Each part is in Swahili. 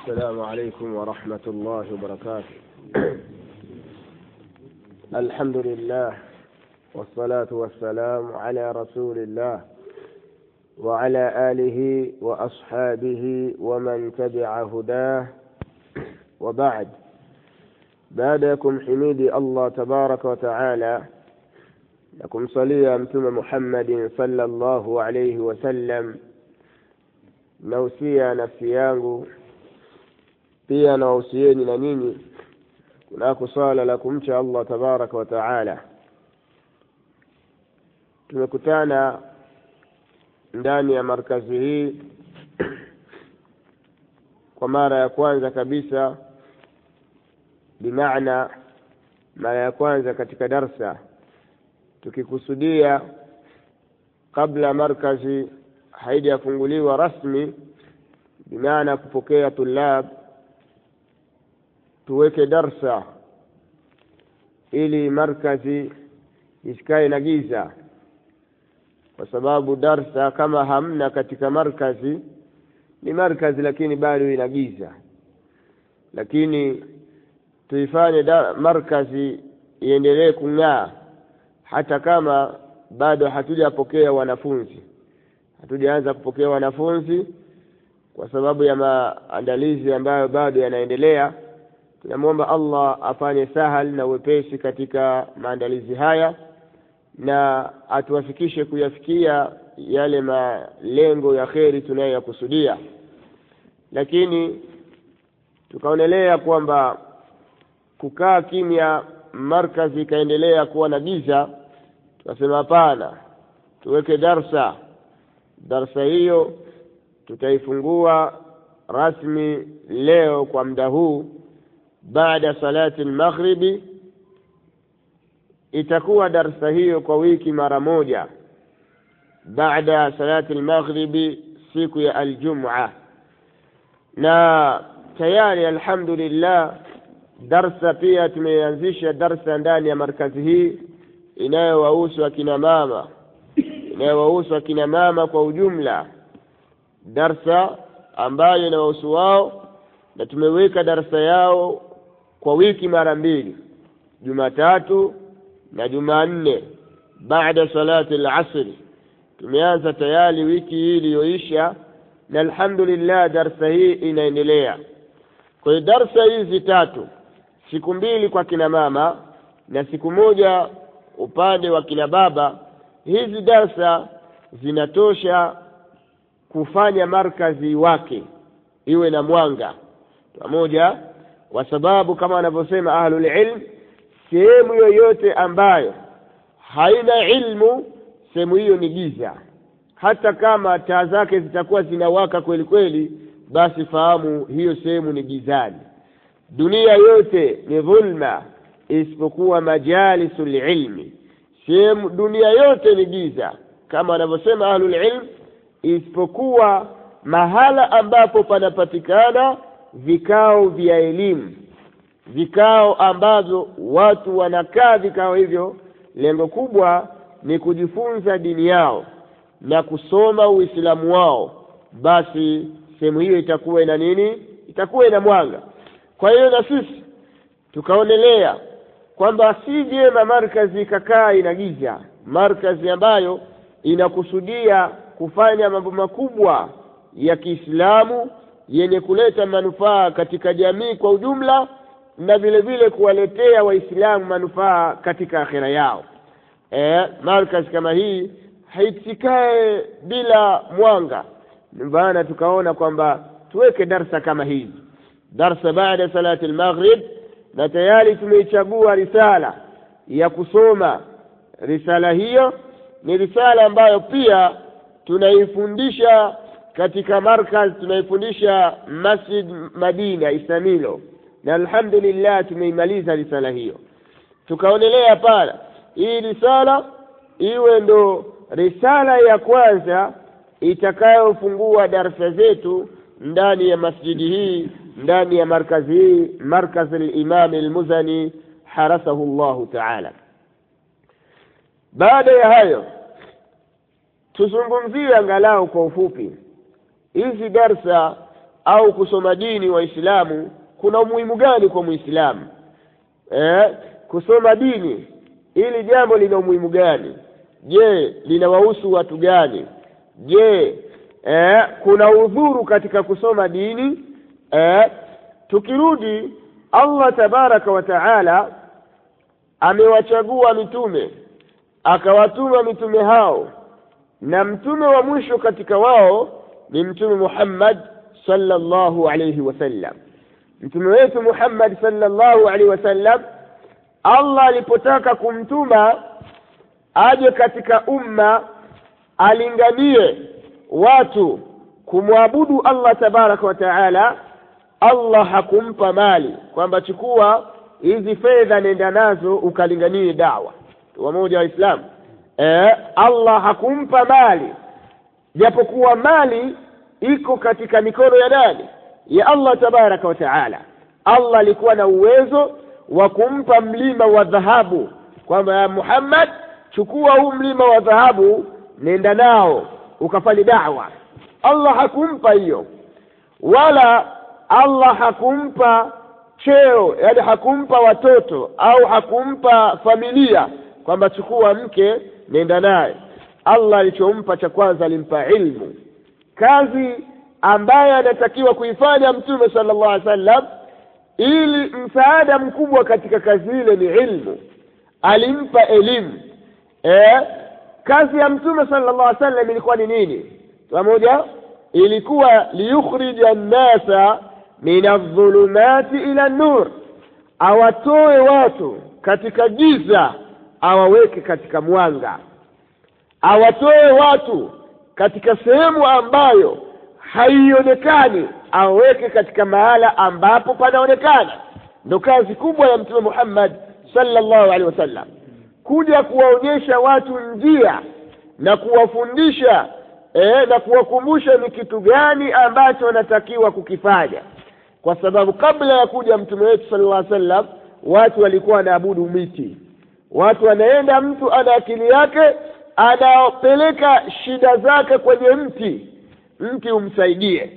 السلام عليكم ورحمة الله وبركاته الحمد لله والصلاة والسلام على رسول الله وعلى آله وأصحابه ومن تبع هداه وبعد بعدكم حميدي الله تبارك وتعالى لكم صليا متوم محمد صلى الله عليه وسلم nausia nafsi yangu pia nawausieni na nyinyi kunako swala la kumcha allah tabaraka wa taala tumekutana ndani ya markazi hii kwa mara ya kwanza kabisa bimaana mara ya kwanza katika darsa tukikusudia kabla markazi haijafunguliwa rasmi bimaana kupokea tulab tuweke darsa ili markazi isikae na giza kwa sababu darsa kama hamna katika markazi ni markazi lakini bado ina giza lakini tuifanye markazi iendelee kung'aa hata kama bado hatujapokea wanafunzi hatujaanza kupokea wanafunzi kwa sababu ya maandalizi ambayo bado yanaendelea tunamwomba allah afanye sahal na wepesi katika maandalizi haya na atuwafikishe kuyafikia yale malengo ya kheri tunayoyakusudia lakini tukaonelea kwamba kukaa kimya markazi ikaendelea kuwa na giza tukasema hapana tuweke darsa darsa hiyo tutaifungua rasmi leo kwa muda huu baada salati lmaghribi itakuwa darsa hiyo kwa wiki mara moja baada salati lmaghribi siku ya aljumua na tayari alhamdulillah darsa pia tumeanzisha darsa ndani ya markazi hii inayowahusu akina mama inayowahusu akina mama kwa ujumla darsa ambayo inawahusu wao na tumeweka darsa yao kwa wiki mara mbili jumatatu na jumanne baada salati lasri tumeanza tayari wiki hii iliyoisha na alhamdulillah darsa hii inaendelea kwa hiyo darsa hizi tatu siku mbili kwa kina mama na siku moja upande wa kina baba hizi darsa zinatosha kufanya markazi wake iwe na mwanga pamoja kwa sababu kama wanavyosema ahlulilm sehemu yoyote ambayo haina ilmu sehemu hiyo ni giza hata kama taa zake zitakuwa zinawaka kweli kweli basi fahamu hiyo sehemu ni gizani dunia yote ni dhulma isipokuwa majalisu lilmi sehemu dunia yote ni giza kama wanavyosema ahlulilm isipokuwa mahala ambapo panapatikana vikao vya elimu vikao ambavyo watu wanakaa vikao hivyo lengo kubwa ni kujifunza dini yao na kusoma uislamu wao basi sehemu hiyo itakuwa ina nini itakuwa ina mwanga kwa hiyo na sisi tukaonelea kwamba si vyema markazi ikakaa ina giza markazi ambayo inakusudia kufanya mambo makubwa ya kiislamu yenye kuleta manufaa katika jamii kwa ujumla na vile vile kuwaletea waislamu manufaa katika akhira yao e, markazi kama hii haisikae bila mwanga maana tukaona kwamba tuweke darsa kama hizi darsa baada salati lmaghrib na tayari tumeichagua risala ya kusoma risala hiyo ni risala ambayo pia tunaifundisha katika markaz tunaifundisha masjid madina isamilo na alhamdulillah tumeimaliza risala hiyo tukaonelea pala hii risala iwe ndo risala ya kwanza itakayofungua darsa zetu ndani ya masjidi hii ndani ya markazi hii markaz limami lmuzani harasahu llahu taala baada ya hayo tuzungumzie angalau kwa ufupi hizi darsa au kusoma dini waislamu kuna umuhimu gani kwa muislamu eh, kusoma dini hili jambo lina umuhimu gani je linawahusu watu gani je eh, kuna udhuru katika kusoma dini eh, tukirudi allah tabaraka wa taala amewachagua mitume akawatuma mitume hao na mtume wa mwisho katika wao ni mtume muhammad sallallahu alayhi wasallam mtume wetu muhammad sallallahu alaihi wasallam allah alipotaka kumtuma aje katika umma alinganie watu kumwabudu allah tabaraka wa taala allah hakumpa mali kwamba chukua hizi fedha nenda nazo ukalinganie dawa wamoja waislamu e, allah hakumpa mali japokuwa mali iko katika mikono ya nani ya allah tabaraka wa taala allah alikuwa na uwezo wa kumpa mlima wa dhahabu kwamba ya muhammad chukua huu mlima wa dhahabu nenda nao ukafanya dawa allah hakumpa hiyo wala allah hakumpa cheo yani hakumpa watoto au hakumpa familia kwamba chukua mke nenda naye allah alichompa cha kwanza alimpa ilmu kazi ambaye anatakiwa kuifanya mtume sala llahu alih wasallam ili msaada mkubwa katika kazi ile ni ilmu alimpa elimu e, kazi ya mtume sala llahu alih wasallam ilikuwa ni nini pamoja ilikuwa liyukhrija nnasa min aldhulumati ila nur awatoe watu katika giza awaweke katika mwanga awatoe watu katika sehemu ambayo haionekani aweke katika mahala ambapo panaonekana ndo kazi kubwa ya mtume muhammad sallallahu alaihi wasallam kuja kuwaonyesha watu njia na kuwafundisha e, na kuwakumbusha ni kitu gani ambacho wanatakiwa kukifanya kwa sababu kabla ya kuja mtume wetu sallallahu alaihi wasallam watu walikuwa wanaabudu miti watu wanaenda mtu ana akili yake anapeleka shida zake kwenye mti mti umsaidie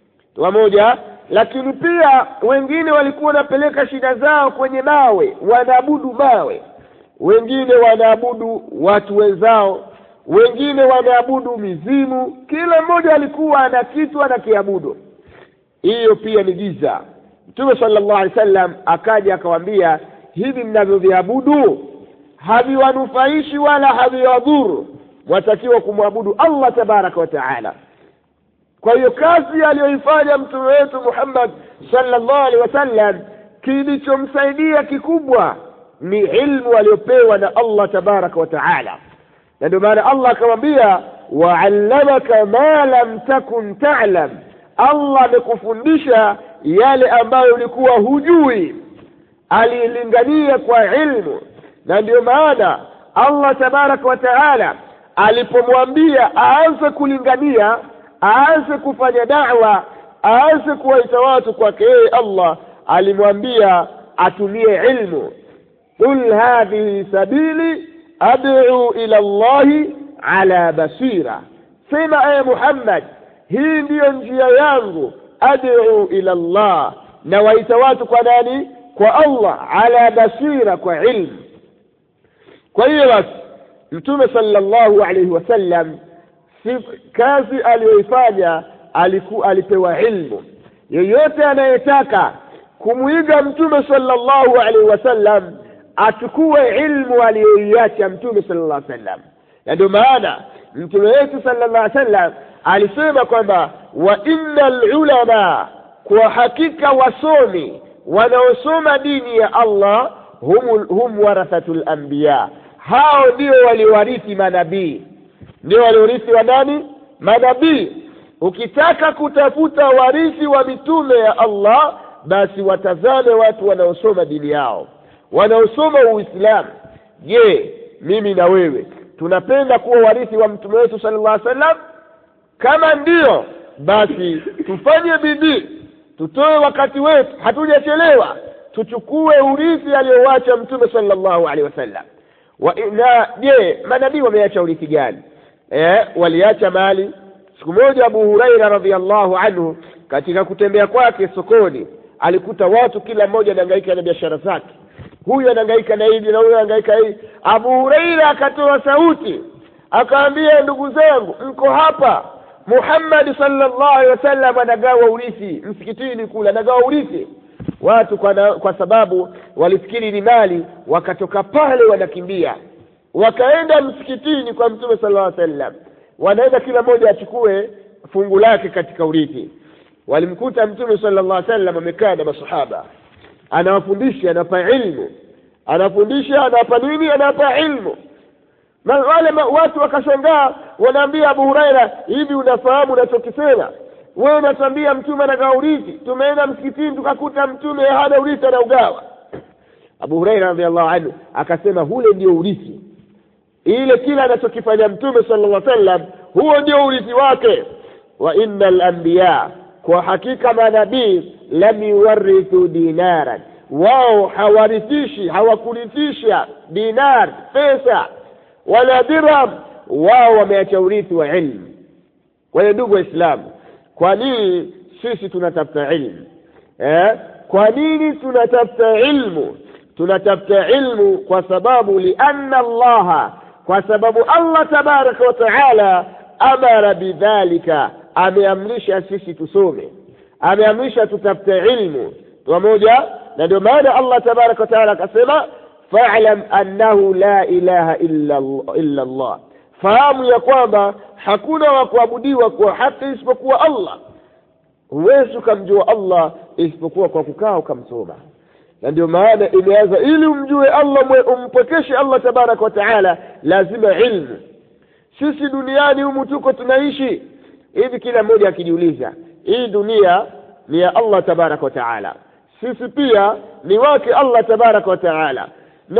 pamoja lakini pia wengine walikuwa wanapeleka shida zao kwenye mawe wanaabudu mawe wengine wanaabudu watu wenzao wengine wanaabudu mizimu kila mmoja alikuwa ana kitu anakiabudu hiyo pia ni giza mtume sallallahu alaihi wasallam akaja akawambia hivi mnavyoviabudu haviwanufaishi wala haviwadhuru mwatakiwa kumwabudu allah tabaraka wa taala kwa hiyo kazi aliyoifanya mtume wetu muhammad sallallahu alaihi wasallam kilichomsaidia kikubwa ni ilmu aliyopewa na allah tabaraka wa taala na ndio maana allah akamwambia waallamaka ma lam takun talam allah amekufundisha yale ambayo ulikuwa hujui alilingania kwa ilmu na ndiyo maana allah tabaraka wa taala alipomwambia aanze kulingania aanze kufanya dawa aanze kuwaita watu kwake yeye allah alimwambia atumie ilmu qul hadhihi sabili ad'u ila llahi ala basira sema eye muhammad hii ndiyo njia yangu ad'u ila llah na waita watu kwa nani kwa allah ala basira kwa ilmu kwa hiyo basi mtume sallallahu alaihi wasallam si kazi aliyoifanya aliku, alipewa ilmu yeyote anayetaka kumwiga mtume sallallahu alaihi wasallam achukue ilmu aliyoiacha mtume sallallahu alaihi wasallam na ndio maana mtume wetu sallallahu alaihi wasallam alisema kwamba wa inna lulama kwa hakika wasomi wanaosoma dini ya allah hum, hum warathatu lambiya hao ndio waliwarithi manabii ndio waliorithi wa nani manabii ukitaka kutafuta warithi wa mitume ya allah basi watazame watu wanaosoma dini yao wanaosoma uislamu je mimi na wewe tunapenda kuwa warithi wa mtume wetu sala llah sallam kama ndiyo basi tufanye bidii tutoe wakati wetu hatujachelewa tuchukue urithi aliyowacha mtume sala llahu alehi wasallam wa na je manabii wameacha urithi gani eh, waliacha mali siku moja abu huraira radiallahu anhu katika kutembea kwake sokoni alikuta watu kila mmoja anahangaika na biashara zake huyu anahangaika na hili na huyu anahangaika hili abu hureira akatoa sauti akaambia ndugu zangu mko hapa muhammadi sallallahu alaihi wasallam anagawa urithi msikitini kule anagawa urithi watu kwa, na, kwa sababu walifikiri ni mali wakatoka pale wanakimbia wakaenda msikitini kwa mtume sallallahu alaihi wasallam wanaenda kila mmoja achukue fungu lake katika urithi walimkuta mtume sallallahu alaihi wasallam amekaa na masahaba anawafundisha anawapa ilmu anafundisha anawapa nini anawapa ilmu na wale ma, watu wakashangaa wanaambia abu huraira hivi unafahamu unachokisema wewe unatuambia mtume anagawa urithi tumeenda msikitini tukakuta mtume hana urithi anaugawa abu huraira radiallahu anhu akasema hule ndio urithi ile kila anachokifanya mtume sala llah sallam huo ndio urithi wake wa inna lambiya kwa hakika manabii lam yuwarithu dinaran wao hawarithishi hawakurithisha dinar pesa wala dirham wao wameacha urithi wa ilmu kwa hiyo ndugu waislamu kwa nini sisi tunatafuta ilmu eh? kwa nini tunatafuta ilmu tunatafuta ilmu kwa sababu lianna allaha kwa sababu allah tabaraka wa taala amara bidhalika ameamrisha sisi tusome ameamrisha tutafute ilmu pamoja na ndio maana allah tabaraka wa taala akasema falam annahu la ilaha illa illa allah fahamu ya kwamba hakuna wa kuabudiwa kwa haki isipokuwa allah huwezi ukamjua allah isipokuwa kwa kukaa ukamsoma na ndio maana imeanza ili umjue allah umpwekeshe allah tabaraka wa taala lazima ilmu sisi duniani humu tuko tunaishi hivi kila mmoja akijiuliza hii dunia ni ya allah tabaraka wa taala sisi pia ni wake allah tabaraka wa taala na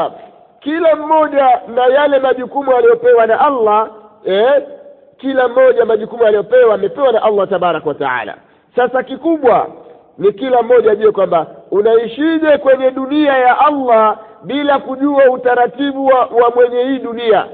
kila mmoja na yale majukumu aliyopewa na allah eh, kila mmoja majukumu aliyopewa amepewa na allah tabaraka wa taala sasa kikubwa ni kila mmoja ajue kwamba unaishije kwenye dunia ya allah bila kujua utaratibu wa, wa mwenye hii dunia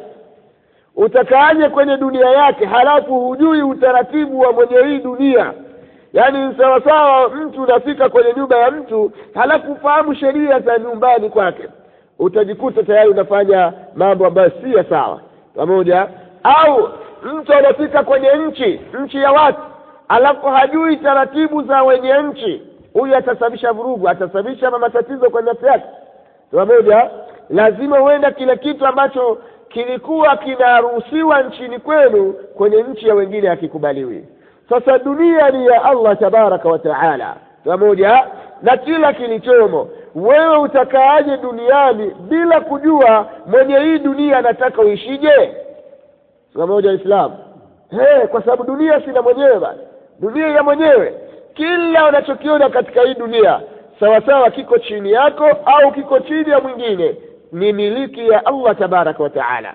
utakaaje kwenye dunia yake halafu hujui utaratibu wa mwenye hii dunia yaani sawasawa mtu unafika kwenye nyumba ya mtu halafu ufahamu sheria za nyumbani kwake utajikuta tayari unafanya mambo ambayo si ya sawa pamoja au mtu anafika kwenye nchi nchi ya watu alafu hajui taratibu za wenye nchi huyu atasababisha vurugu atasababisha matatizo kwenye nafsi yake pamoja lazima huenda kile kitu ambacho kilikuwa kinaruhusiwa nchini kwenu kwenye nchi ya wengine hakikubaliwi sasa dunia ni ya allah tabaraka wa taala pamoja na kila kilichomo wewe utakaaje duniani bila kujua mwenye hii dunia anataka uishije pamoja waislamu hey, kwa sababu dunia sina mwenyewe bana dunia ya mwenyewe kila unachokiona katika hii dunia sawasawa kiko chini yako au kiko chini ya mwingine ni miliki ya allah tabaraka wa taala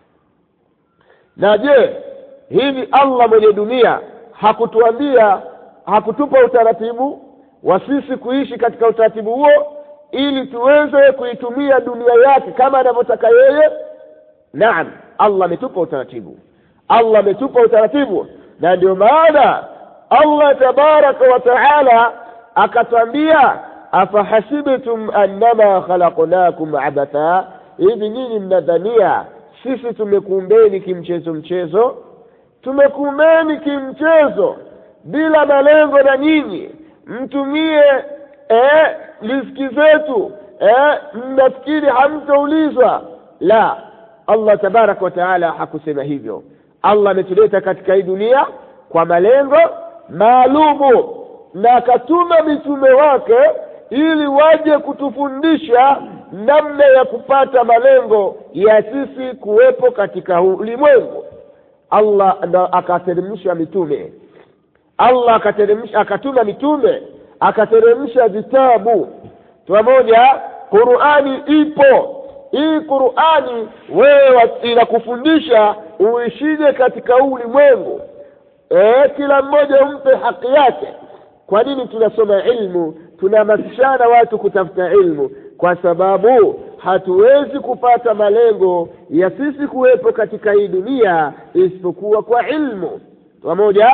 na je hivi allah mwenye dunia hakutuambia hakutupa utaratibu wa sisi kuishi katika utaratibu huo ili tuweze kuitumia dunia yake kama anavyotaka yeye naam allah ametupa utaratibu allah ametupa utaratibu na ndio maana allah tabaraka wa taala akatwambia afahasibtum annama khalaqnakum abatha hivi nyinyi mnadhania sisi tumekuumbeni kimchezo mchezo tumekuumbeni kimchezo bila malengo na nyinyi mtumie eh, riziki zetu eh, mnafikiri hamtaulizwa la allah tabaraka wa taala hakusema hivyo allah ametuleta katika hii dunia kwa malengo maalumu na akatuma mitume wake ili waje kutufundisha namna ya kupata malengo ya sisi kuwepo katika ulimwengu allah akateremsha mitume allah akateremsha akatuma mitume akateremsha vitabu pamoja qurani ipo hii qurani wewe inakufundisha uishije katika huu ulimwengu e, kila mmoja umpe haki yake kwa nini tunasoma ilmu tunahamasishana watu kutafuta ilmu kwa sababu hatuwezi kupata malengo ya sisi kuwepo katika hii dunia isipokuwa kwa ilmu pamoja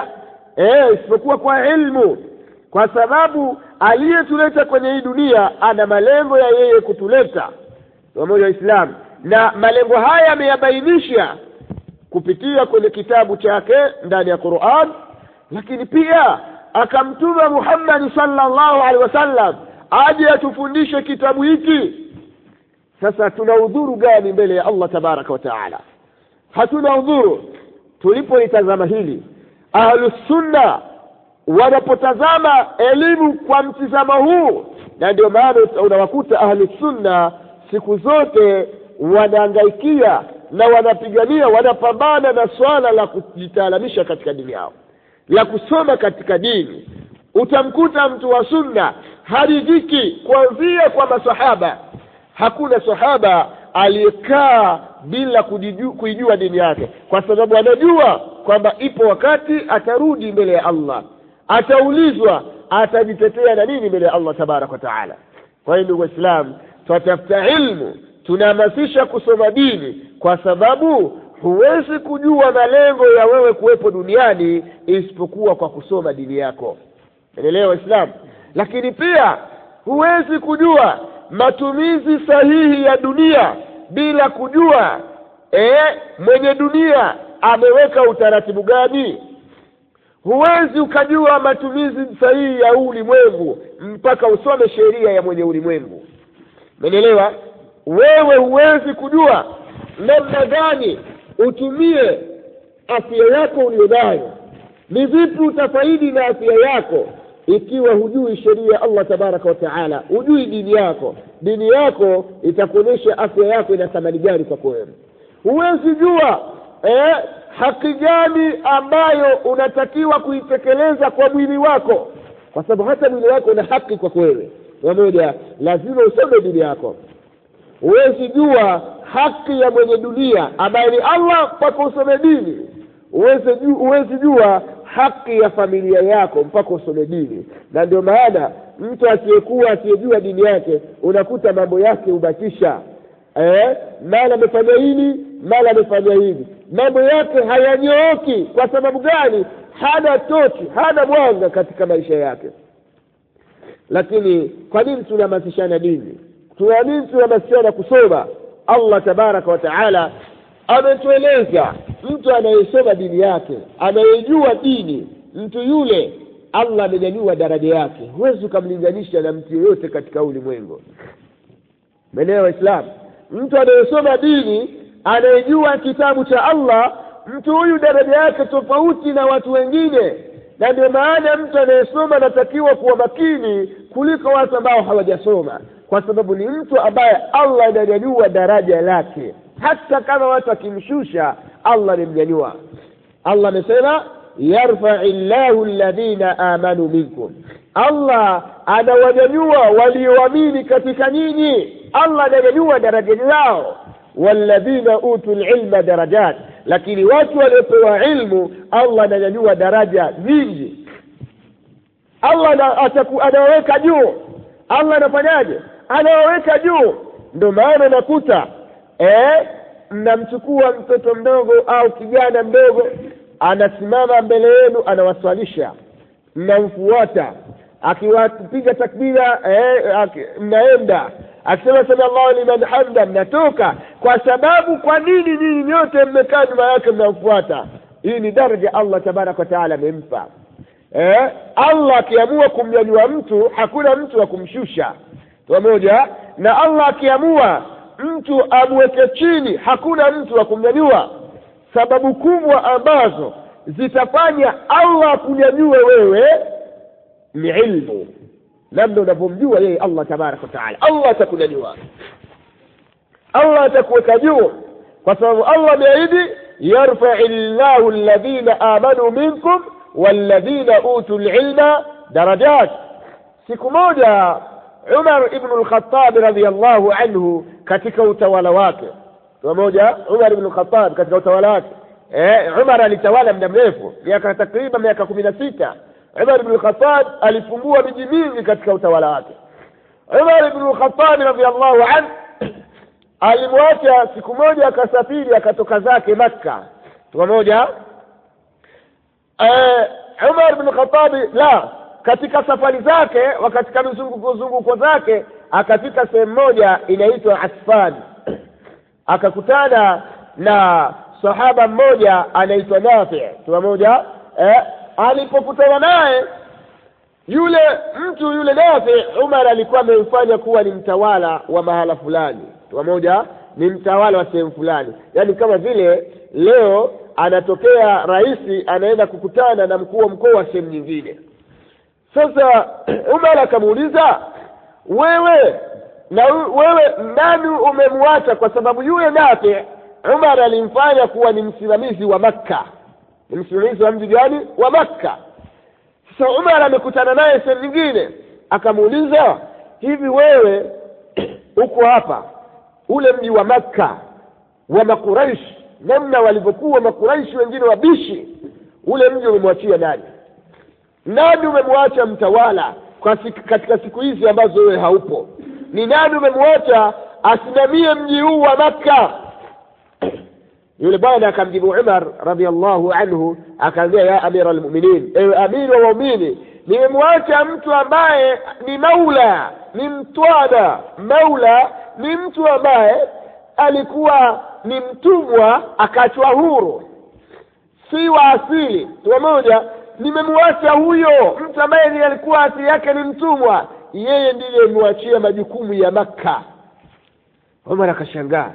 e, isipokuwa kwa ilmu kwa sababu aliyetuleta kwenye hii dunia ana malengo ya yeye kutuleta pamoja waislamu na malengo haya ameyabainisha kupitia kwenye kitabu chake ndani ya quran lakini pia akamtuma muhammadi sallallahu alaihi wasallam aje atufundishe kitabu hiki sasa tuna udhuru gani mbele ya allah tabaraka wa taala hatuna udhuru tulipolitazama hili ahlusunna wanapotazama elimu kwa mtizamo huu na ndio maana unawakuta ahlusunna siku zote wanaangaikia na wanapigania wanapambana na swala la kujitaalamisha katika dini yao la kusoma katika dini utamkuta mtu wa sunna haridhiki kuanzia kwa masahaba hakuna sahaba aliyekaa bila kujiju, kuijua dini yake kwa sababu anajua kwamba ipo wakati atarudi mbele ya allah ataulizwa atajitetea na nini mbele ya allah tabaraka wa taala kwa hiyo ndugu waislamu twatafuta ilmu tunahamasisha kusoma dini kwa sababu huwezi kujua malengo ya wewe kuwepo duniani isipokuwa kwa kusoma dini yako enelewa waislamu lakini pia huwezi kujua matumizi sahihi ya dunia bila kujua e, mwenye dunia ameweka utaratibu gani huwezi ukajua matumizi sahihi ya ulimwengu mpaka usome sheria ya mwenye ulimwengu menelewa wewe huwezi kujua namna gani utumie afya yako ulionayo ni vipi utafaidi na afya yako ikiwa hujui sheria ya allah tabaraka wa taala hujui dini yako dini yako itakuonyesha afya yako ina thamani gani kwako wewe huwezi jua eh, haki gani ambayo unatakiwa kuitekeleza kwa mwili wako kwa sababu hata mwili wako una haki kwako wewe pamoja lazima usome dini yako huwezi jua haki ya mwenye dunia ambaye ni allah mpaka usome dini huwezi jua haki ya familia yako mpaka usome dini na ndio maana mtu asiyekuwa asiyejua dini yake unakuta mambo yake hubatisha eh, mara amefanya hili mara amefanya hivi mambo yake hayanyooki kwa sababu gani hana tochi hana mwanga katika maisha yake lakini kwa nini tunahamasishana dini tuna nini tunahamasishana kusoma allah tabaraka wa taala ametueleza mtu anayesoma dini yake anayejua dini mtu yule allah amenyanyua daraja yake huwezi ukamlinganisha na mtu yoyote katika ulimwengu meneo waislamu mtu anayesoma dini anayejua kitabu cha allah mtu huyu daraja yake tofauti na watu wengine na ndio maana mtu anayesoma anatakiwa kuwa makini kuliko watu ambao hawajasoma kwa sababu ni mtu ambaye allah ananyanyua daraja lake hata kama watu wakimshusha allah nimnyanyua allah amesema yarfai llahu ladhina amanu minkum allah anawanyanyua walioamini katika nyinyi allah ananyanyua daraja lao walladhina utu lilma darajat lakini watu waliopewa ilmu allah ananyanyua daraja nyingi allah anawaweka juu allah anafanyaje anawaweka juu ndo maana nakuta eh, mnamchukua mtoto mdogo au kijana mdogo anasimama mbele yenu anawaswalisha mnamfuata akiwapiga takbira eh, aki, mnaenda akisema sami allahu liman hamda mnatoka kwa sababu kwa nini nyinyi nyote mmekaa nyuma yake mnamfuata hii ni daraja allah tabaraka wataala amempa eh, allah akiamua kumnyanyua mtu hakuna mtu wa kumshusha pamoja na allah akiamua mtu amweke chini hakuna mtu wa kumnyanyua sababu kubwa ambazo zitafanya allah akunyanyue wewe ni ilmu namna unavyomjua yeye allah tabaraka wataala allah atakunyanyua allah atakuweka juu kwa sababu allah ameahidi yarfai llahu ladhina amanu minkum walladhina utu lilma darajat siku moja umar ibnu lkhatabi radiallahu anhu katika utawala wake pamoja umar ibnu lkhatab katika utawala wake eh, umar alitawala muda mrefu miaka takriban miaka kumi na sita umar ibnu lkhatab alifungua miji mingi katika utawala wake umar ibnu lkhatabi radiallahu anhu alimwacha siku moja akasafiri akatoka zake makka pamoja eh, umar bin khatabi la katika safari zake katika mizunguko zunguko zake akafika sehemu moja inaitwa asfan akakutana na sahaba mmoja anaitwa nafi pamoja eh, alipokutana naye yule mtu yule nafi umar alikuwa amemfanya kuwa ni mtawala wa mahala fulani pamoja ni mtawala wa sehemu fulani yaani kama vile leo anatokea rais anaenda kukutana na mkuu wa mkoa wa sehemu nyingine sasa umar akamuuliza wewe na wewe nani umemwacha kwa sababu yule nafi umar alimfanya kuwa ni msimamizi wa makka ni msimamizi wa mji gani wa makka sasa umar amekutana naye sehemu nyingine akamuuliza hivi wewe uko hapa ule mji wa makka wa makuraishi namna walivyokuwa makuraishi wengine wabishi ule mji umemwachia nani nani umemwacha mtawala kwa siku, katika siku hizi ambazo wewe haupo ni nani umemwacha asimamie mji huu wa makka yule bwana akamjibu umar radiallahu anhu akaambia ya amira lmuminin ewe amiri wa waumini nimemwacha mtu ambaye ni maula ni mtwana maula ni mtu ambaye alikuwa ni mtumwa akachwa huru si wa asili pamoja nimemwacha huyo mtu ambaye ni alikuwa asili yake ni mtumwa yeye ndiye amewachia majukumu ya makka umar akashangaa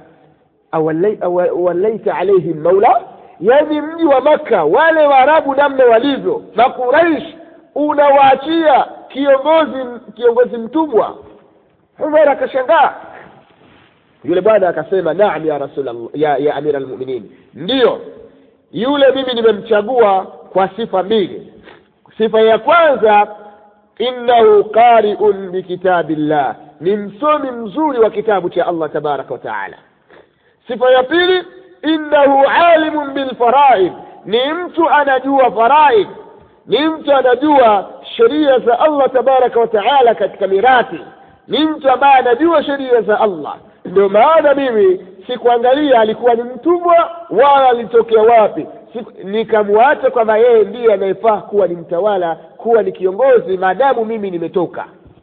awalaita alaihim maula yaani mji wa makka wale waarabu namna walivyo makuraish unawaachia kiongozi kiongozi mtumwa umar akashangaa yule bwana akasema naam ya rasul ya, ya amira almuminin ndiyo yule mimi nimemchagua kwa sifa mbili sifa ya kwanza innahu qariun bikitabillah ni msomi mzuri wa kitabu cha allah tabaraka wa taala sifa ya pili innahu alimun bilfaraid ni mtu anajua faraid ni mtu anajua sheria za allah tabaraka wa taala katika mirathi ni mtu ambaye anajua sheria za allah ndio maana mimi sikuangalia alikuwa ni mtumwa wala alitokea wapi nikamwacha kwamba yeye ndiye anayefaa kuwa ni mtawala kuwa ni kiongozi maadamu mimi nimetoka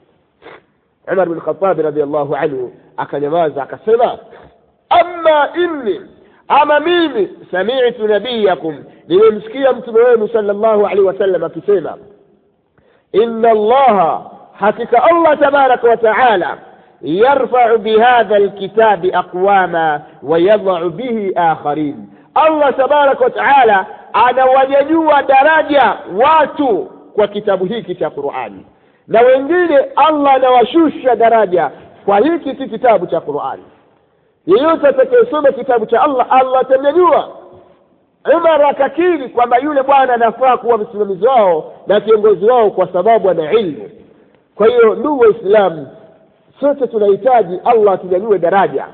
umar bin khatabi radiallahu anhu akanyamaza akasema ama inni ama mimi samitu nabiyakum nimemsikia mtume wenu sala llahu alaihi wasallam akisema inna allaha hakika allah tabaraka wa taala yarfau bihadha lkitabi aqwama wayadau bihi akharin allah tabaraka wa taala anawanyanyua daraja watu kwa kitabu hiki cha qurani na wengine allah anawashusha daraja kwa hiki si kitabu cha qurani yeyote atakayesoma kitabu cha allah allah atamnyanyua umar akakiri kwamba yule bwana anafaa kuwa msimamizi wao na kiongozi wao kwa sababu ana ilmu kwa hiyo ndugu waislamu sote tunahitaji allah atunyanyue daraja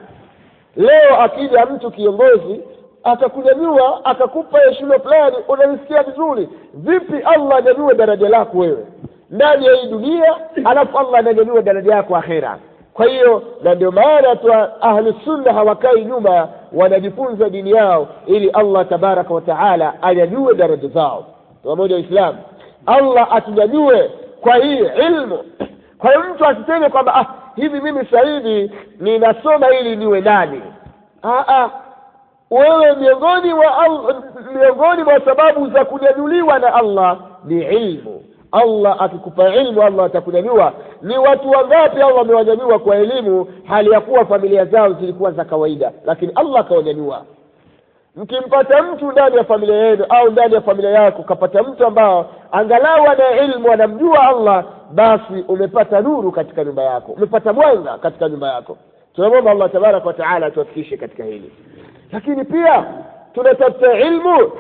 leo akija mtu kiongozi akakunyanyua akakupa heshima fulani unalisikia vizuri vipi allah anyanyue daraja lako wewe ndani ya hii dunia alafu allah ananyanyua daraja yako akhera kwa hiyo na ndio maana tu ahlusunna hawakai nyuma wanajifunza dini yao ili allah tabaraka wa taala anyanyue daraja zao pamoja waislamu allah atunyanyue kwa hii ilmu kwa hiyo mtu asiseme kwamba ah, hivi mimi sasa hivi ninasoma ili niwe nani ah, ah. wewe miongoni mwa miongoni mwa sababu za kunyanyuliwa na allah ni ilmu allah akikupa ilmu allah atakunyanyua ni watu wangapi allah amewanyanyua kwa elimu hali ya kuwa familia zao zilikuwa za kawaida lakini allah akawanyanyua mkimpata mtu ndani ya familia yenu au ndani ya familia yako ukapata mtu ambao angalau ana ilmu anamjua allah basi umepata nuru katika nyumba yako umepata mwanga katika nyumba yako tunamwomba allah tabaraka wa taala atuafikishe katika hili lakini pia tunatafuta ilmu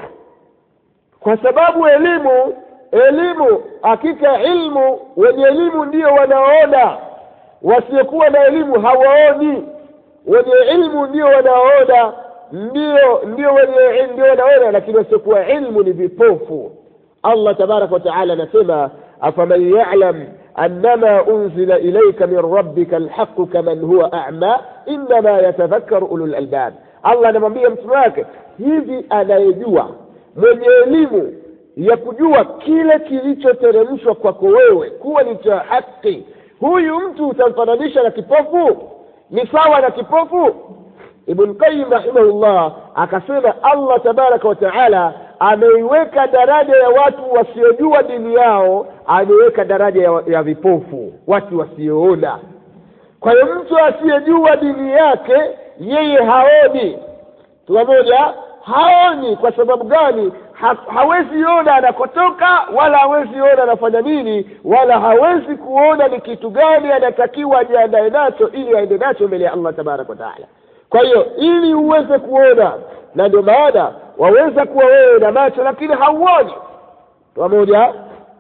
kwa sababu elimu elimu hakika ilmu wenye elimu ndio wanaoona wasiokuwa na elimu hawaoni wenye ilmu ndio wanaoona ndio ndio wenye ndio wanaona lakini wasiokuwa ilmu ni vipofu allah tabaraka wataala anasema afaman yalam annama unzila ilaika min rabbika alhaqu kaman huwa ama innama yatadhakaru ulu lalbab allah anamwambia mtume wake hivi anayejua mwenye elimu ya kujua kile kilichoteremshwa kwako wewe kuwa ni cha haki huyu mtu utamfananisha na kipofu ni sawa na kipofu ibn qayim rahimahullah akasema allah tabaraka wa taala ameiweka daraja ya watu wasiojua dini yao ameweka daraja ya, ya vipofu watu wasioona kwa hiyo mtu asiyejua dini yake yeye haoni tunamoja haoni kwa sababu gani ha, hawezi ona anakotoka wala hawezi ona anafanya nini wala hawezi kuona ni kitu gani anatakiwa ajiandae nacho ili aende nacho mbele ya allah tabaraka wataala kwa hiyo ili uweze kuona na ndio maana waweza kuwa wewe na macho lakini hauoni pamoja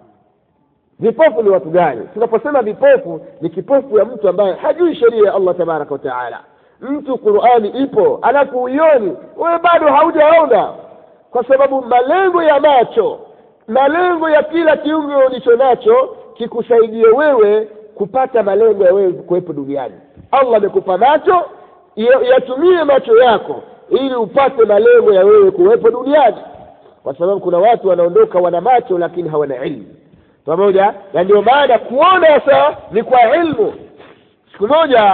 vipofu ni watu gani tunaposema vipofu ni kipofu ya mtu ambaye hajui sheria ya allah tabaraka wataala mtu qurani ipo alafu uioni wewe bado haujaona kwa sababu malengo ya macho malengo ya kila kiungo ulicho nacho kikusaidie wewe kupata malengo ya wewe kuwepo duniani allah amekupa macho yatumie macho yako ili upate malengo ya wewe kuwepo duniani kwa sababu kuna watu wanaondoka wana macho lakini hawana ilmu pamoja na ndio maana kuona sasa ni kwa ilmu siku moja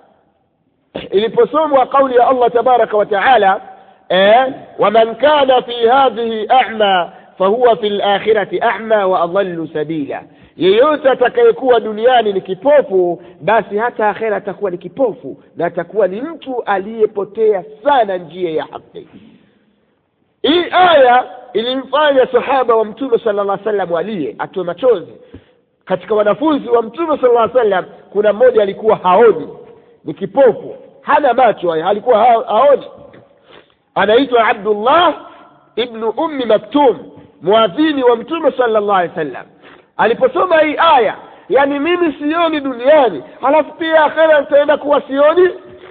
iliposomwa kauli ya allah tabaraka wa taala eh, waman kana fi hadhihi a'ma fahuwa fi lakhirati a'ma wa adallu sabila yeyote atakayekuwa duniani ni kipofu basi hata akhera atakuwa ni kipofu na atakuwa ni mtu aliyepotea sana njia ya haki hii aya ilimfanya sahaba wa mtume sala llah salam aliye atoe machozi katika wanafunzi wa mtume sala llah salam kuna mmoja alikuwa haoni ni kipofu hana macho haya alikuwa haoni anaitwa abdullah ibnu ummi maktum mwadhini wa mtume sala llah alih wasallam aliposoma hii aya yani mimi sioni duniani halafu pia akhera nitaenda kuwa sioni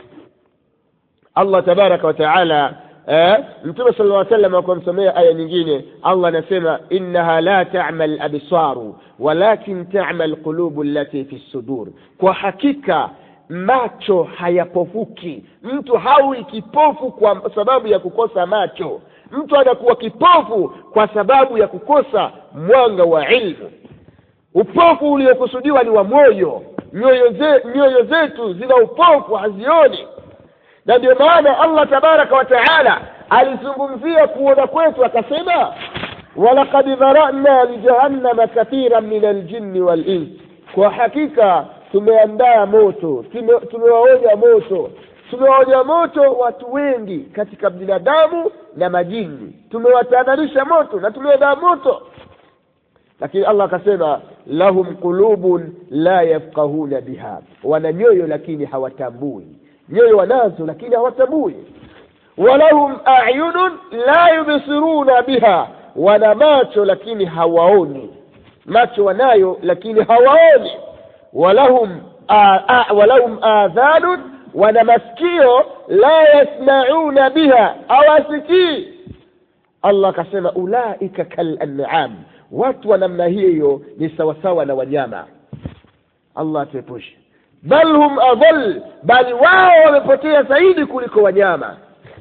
allah tabaraka wataala eh, mtume sala lla salam akamsomea aya nyingine allah anasema innaha la tama labsaru walakin tama lqulubu allati fi sudur kwa hakika macho hayapofuki mtu hawi kipofu kwa sababu ya kukosa macho mtu anakuwa kipofu kwa sababu ya kukosa mwanga wa ilmu upofu uliokusudiwa ni wa moyo nyoyo ze, nyoyo zetu zina upofu hazioni na ndio maana allah tabaraka wa taala alizungumzia kuona kwetu akasema walakad dharana lijahannama kathiran min aljinni walins kwa hakika tumeandaa moto tumewaonya moto tumewaonya moto watu wengi katika binadamu na majini tumewatahadharisha moto na tumeandaa moto lakini allah akasema lahum qulubun la yafqahuna biha wana nyoyo lakini hawatambui nyoyo wanazo lakini hawatambui walahum ayunun la yubsiruna biha wana macho lakini hawaoni macho wanayo lakini hawaoni walahum walahum adhanun wana masikio la yasmauna biha hawasikii allah akasema ulaika kalanam watu wa namna hiyo ni sawasawa na wanyama allah atuepushe bal hum adhal bali wao wamepotea zaidi kuliko wanyama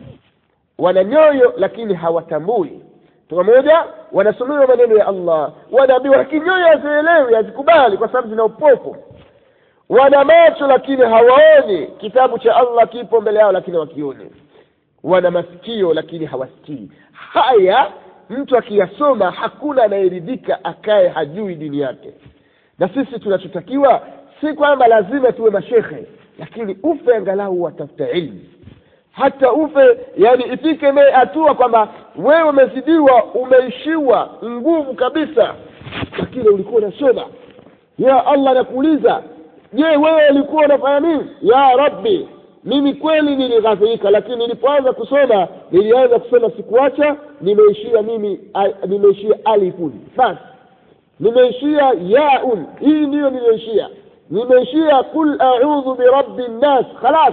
wana nyoyo lakini hawatambui pamoja wanasomewa maneno ya allah wanaambiwa lakini nyoyo hazielewi hazikubali kwa sababu zina upofu wana macho lakini hawaoni kitabu cha allah kipo mbele yao lakini hawakioni wana masikio lakini hawasikii haya mtu akiyasoma hakuna anayeridhika akaye hajui dini yake na sisi tunachotakiwa si kwamba lazima tuwe mashekhe lakini ufe angalau watafuta ilmu hata ufe yani ifike mee hatua kwamba wewe umezidiwa umeishiwa nguvu kabisa lakini ulikuwa unasoma ya allah anakuuliza je wewe ulikuwa unafanya nini ya rabbi mimi kweli nilighadhirika lakini nilipoanza kusoma nilianza kusoma sikuacha nimeishia mimi nimeishia alifun basi nimeishia yaun hii ndiyo nimeishia nimeishia qul audhu birabbi nnas khalas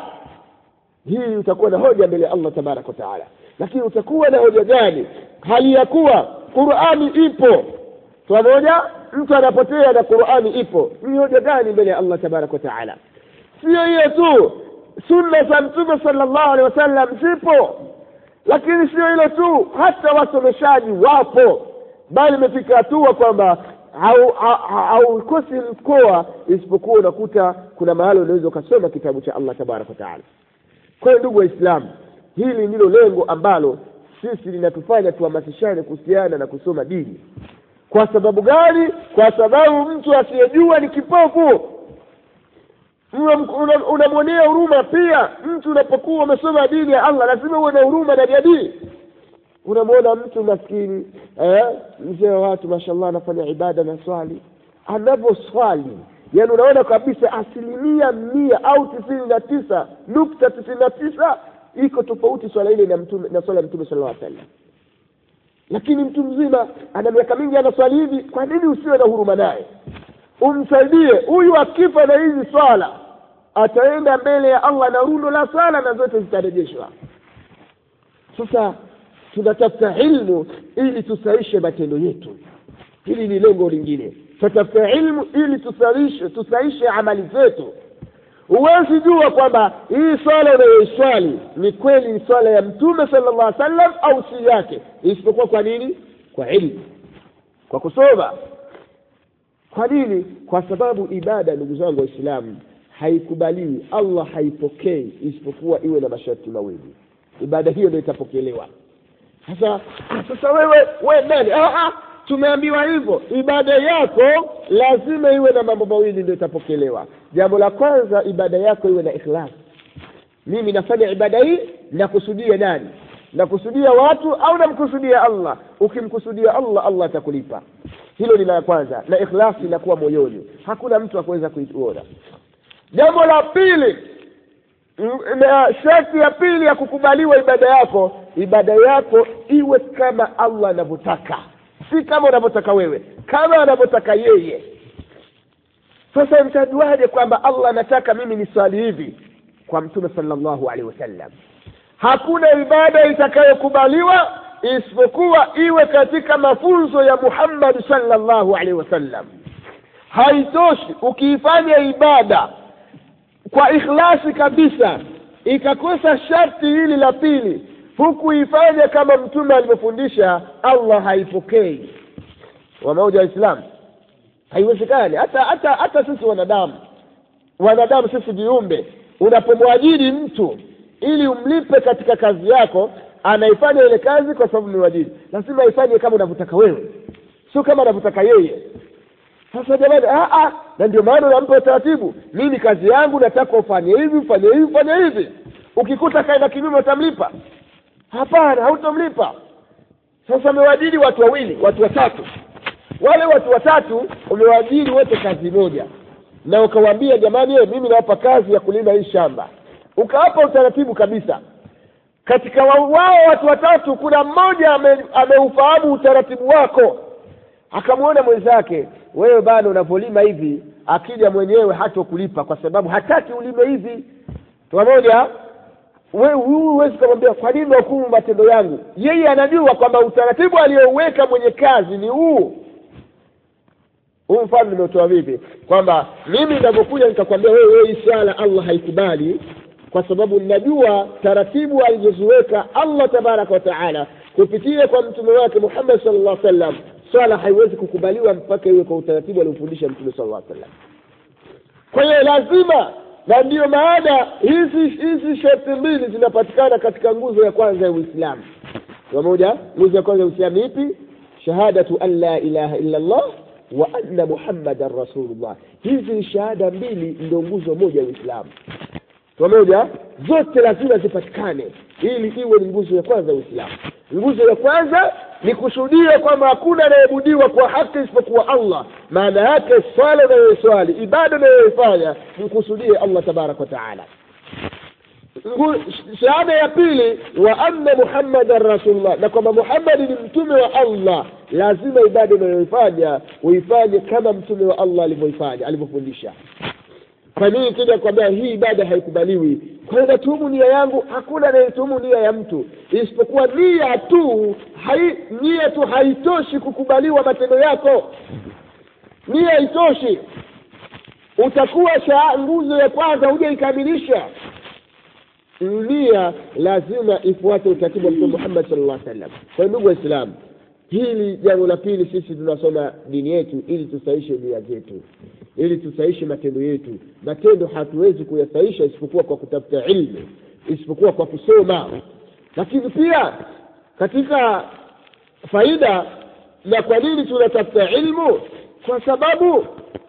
hii utakuwa na hoja mbele ya allah tabaraka wataala lakini utakuwa na hoja gani hali ya kuwa qurani ipo pamoja mtu anapotea na qurani ipo ni hoja gani mbele ya allah tabaraka wataala siyo hiyo tu sunna za mtume sala llahu alehi wasallam zipo lakini sio hilo tu hata wasomeshaji wapo bali imefika hatua kwamba haukosi mkoa isipokuwa unakuta kuna mahali unaweza ukasoma kitabu cha allah tabaraka wataala kwa hiyo ndugu waislamu hili ndilo lengo ambalo sisi linatufanya tuhamasishane kuhusiana na kusoma dini kwa sababu gani kwa sababu mtu asiyejua ni kipofu unamwonea una huruma pia mtu unapokuwa umesoma dini ya allah lazima uwe na huruma ndani ya dini unamwona mtu maskini eh, mzee wa watu mashallah anafanya ibada na swali anavyoswali yaani unaona kabisa asilimia mia au tisini na tisa nukta tisini na tisa iko tofauti swala ile na mtume na swala ya mtume sallallahu alaihi wasallam lakini mtu mzima ana miaka mingi anaswali hivi kwa nini usiwe na huruma naye umsaidie huyu akifa na hizi swala ataenda mbele ya allah na rundo la swala na zote zitarejeshwa sasa tunatafuta ilmu ili tusaishe matendo yetu hili ni lengo lingine tunatafuta ilmu ili tusaishe tusaishe amali zetu huwezi jua kwamba hii swala unayoiswali ni kweli ni swala ya mtume sala llah sallam au si yake isipokuwa kwa nini kwa ilmu kwa kusoma kwa nini kwa sababu ibada ndugu zangu waislamu haikubaliwi allah haipokei isipokuwa iwe na masharti mawili ibada hiyo ndio itapokelewa sasa sasa wewe we nani tumeambiwa hivyo ibada yako lazima iwe na mambo mawili ndio itapokelewa jambo la kwanza ibada yako iwe na ikhlas mimi nafanya ibada hii nakusudia nani nakusudia watu au namkusudia allah ukimkusudia allah allah atakulipa hilo ni la kwanza na ikhlasi inakuwa moyoni hakuna mtu akuweza kuiona jambo la pili na sharti ya pili ya kukubaliwa ibada yako ibada yako iwe kama allah anavyotaka si kama unavyotaka wewe kama anavyotaka yeye sasa mtajuaje kwamba allah anataka mimi ni swali hivi kwa mtume salllahu alehi wasallam hakuna ibada itakayokubaliwa isipokuwa iwe katika mafunzo ya muhammadi salllahu alehi wasallam haitoshi ukiifanya ibada kwa ikhlasi kabisa ikakosa sharti hili la pili hukuifanya kama mtume alivyofundisha allah haipokei wamoja waislamu haiwezekani hata hata hata sisi wanadamu wanadamu sisi viumbe unapomwajiri mtu ili umlipe katika kazi yako anaifanya ile kazi kwa sababu ni wajiri lazima aifanye kama unavyotaka wewe sio kama anavyotaka yeye sasa jamani na ndio maana unampa utaratibu mimi kazi yangu nataka ufanye hivi ufanye hivi ufanye hivi ukikuta kaenda kinyume utamlipa hapana hautamlipa sasa umewajiri watu wawili watu watatu wale watu watatu umewajiri wote kazi moja na ukawaambia jamani ye, mimi nawapa kazi ya kulima hii shamba ukawapa utaratibu kabisa katika wao watu watatu kuna mmoja ameufahamu ame utaratibu wako akamwona mwenzake wewe bado unavyolima hivi akija mwenyewe hata kulipa kwa sababu hataki ulime hivi pamoja huyu huwezi kumwambia kwa nini hukumu matendo yangu yeye anajua kwamba utaratibu aliyouweka mwenye kazi ni huu huu mfano nimetoa vipi kwamba mimi nitavyokuja nikakwambia wewe hii swala allah haikubali kwa sababu ninajua taratibu alizoziweka allah tabaraka wa taala kupitia kwa mtume wake muhammad sal llah sallam swala haiwezi kukubaliwa mpaka iwe kwa utaratibu aliofundisha mtume sal llah sallam kwa hiyo lazima na ndiyo maana hizi hizi sharti mbili zinapatikana katika nguzo ya kwanza ya uislamu pamoja nguzo ya kwanza ya uislamu ipi shahadatu an la ilaha illa llah wa anna muhammadan rasulullah hizi shahada mbili ndio nguzo moja ya uislamu pamoja zote lazima zipatikane ili iwe ni nguzo ya kwanza ya uislamu nguzo ya kwanza ni kushuhudia kwamba hakuna anayebudiwa kwa haki isipokuwa allah maana yake swala unayoiswali ibada unayoifanya mkusudie allah tabaraka wataala shahada ya pili wa anna muhammadan rasulullah na kwamba muhammadi ni mtume wa allah lazima ibada unayoifanya uifanye kama mtume wa allah alivyoifanya alivyofundisha kwa nini kija kwambia hii ibada haikubaliwi kwa hiyo natuhumu nia yangu hakuna anayetuhumu nia ya mtu isipokuwa nia tu hai, nia tu haitoshi kukubaliwa matendo yako nia haitoshi utakuwa sha nguzo ya kwanza hujaikamilisha nia lazima ifuate utaratibu wa mtume muhammad sal llah sallam kwa hiyo ndugu waislamu hili jambo la pili sisi tunasoma dini yetu ili tusaishe nia zetu ili tusaishe matendo yetu matendo hatuwezi kuyasaisha isipokuwa kwa kutafuta ilmu isipokuwa kwa kusoma lakini pia katika faida na kwa nini tunatafuta ilmu kwa sababu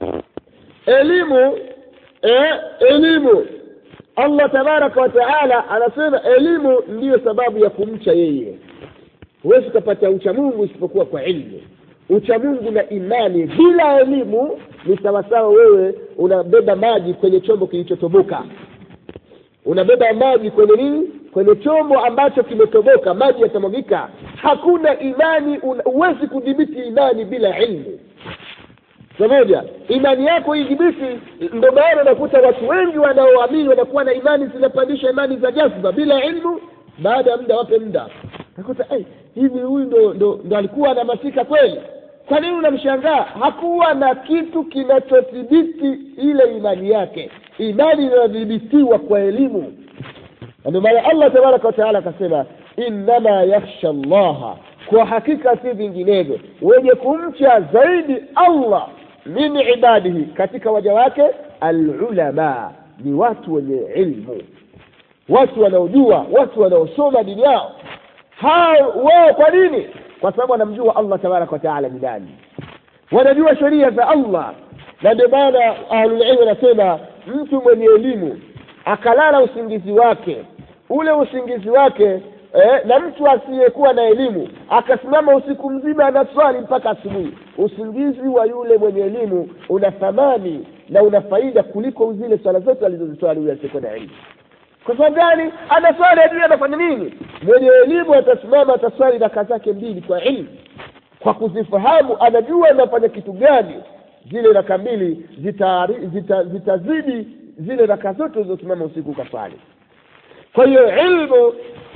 elimu eh, elimu allah tabaraka wa taala anasema elimu ndiyo sababu ya kumcha yeye huwezi ukapata uchamungu isipokuwa kwa ilmu uchamungu na imani bila elimu ni sawasawa wewe unabeba maji kwenye chombo kilichotoboka unabeba maji kwenye nini kwenye chombo ambacho kimetoboka maji yatamwagika hakuna imani huwezi kudhibiti imani bila ilmu pamoja imani yako idhibiti ndo maana unakuta watu wengi wanaoamini wanakuwa na imani zinapandisha imani za jazba bila ilmu baada ya muda wape muda nakuta hey, hivi huyu ndo, ndo, ndo alikuwa anamasika kweli kwa nini unamshangaa hakuwa na kitu kinachodhibiti ile imani yake imani inadhibitiwa kwa elimu ndio maana allah tabaraka wataala akasema innama yakhsha llaha kwa hakika si vinginevyo wenye kumcha zaidi allah min ibadihi katika waja wake alulama ni watu wenye ilmu watu wanaojua watu wanaosoma dini yao hao wao kwa nini kwa sababu wanamjua allah tabaraka wataala ni nani wanajua sheria za allah na ndio maana ahlulilmu wanasema mtu mwenye elimu akalala usingizi wake ule usingizi wake eh, na mtu asiyekuwa na elimu akasimama usiku mzima anaswali mpaka asubuhi usingizi wa yule mwenye elimu una thamani na una faida kuliko zile swala zote alizoziswali huyo asiyekuwa na elimu kwa sababu gani anaswali ajui anafanya nini mwenye elimu atasimama ataswali raka zake mbili kwa ilmu kwa kuzifahamu anajua anafanya kitu gani zile raka mbili zitazidi zita, zita zile raka zote ulizosimama usiku ukaswali kwa hiyo ilmu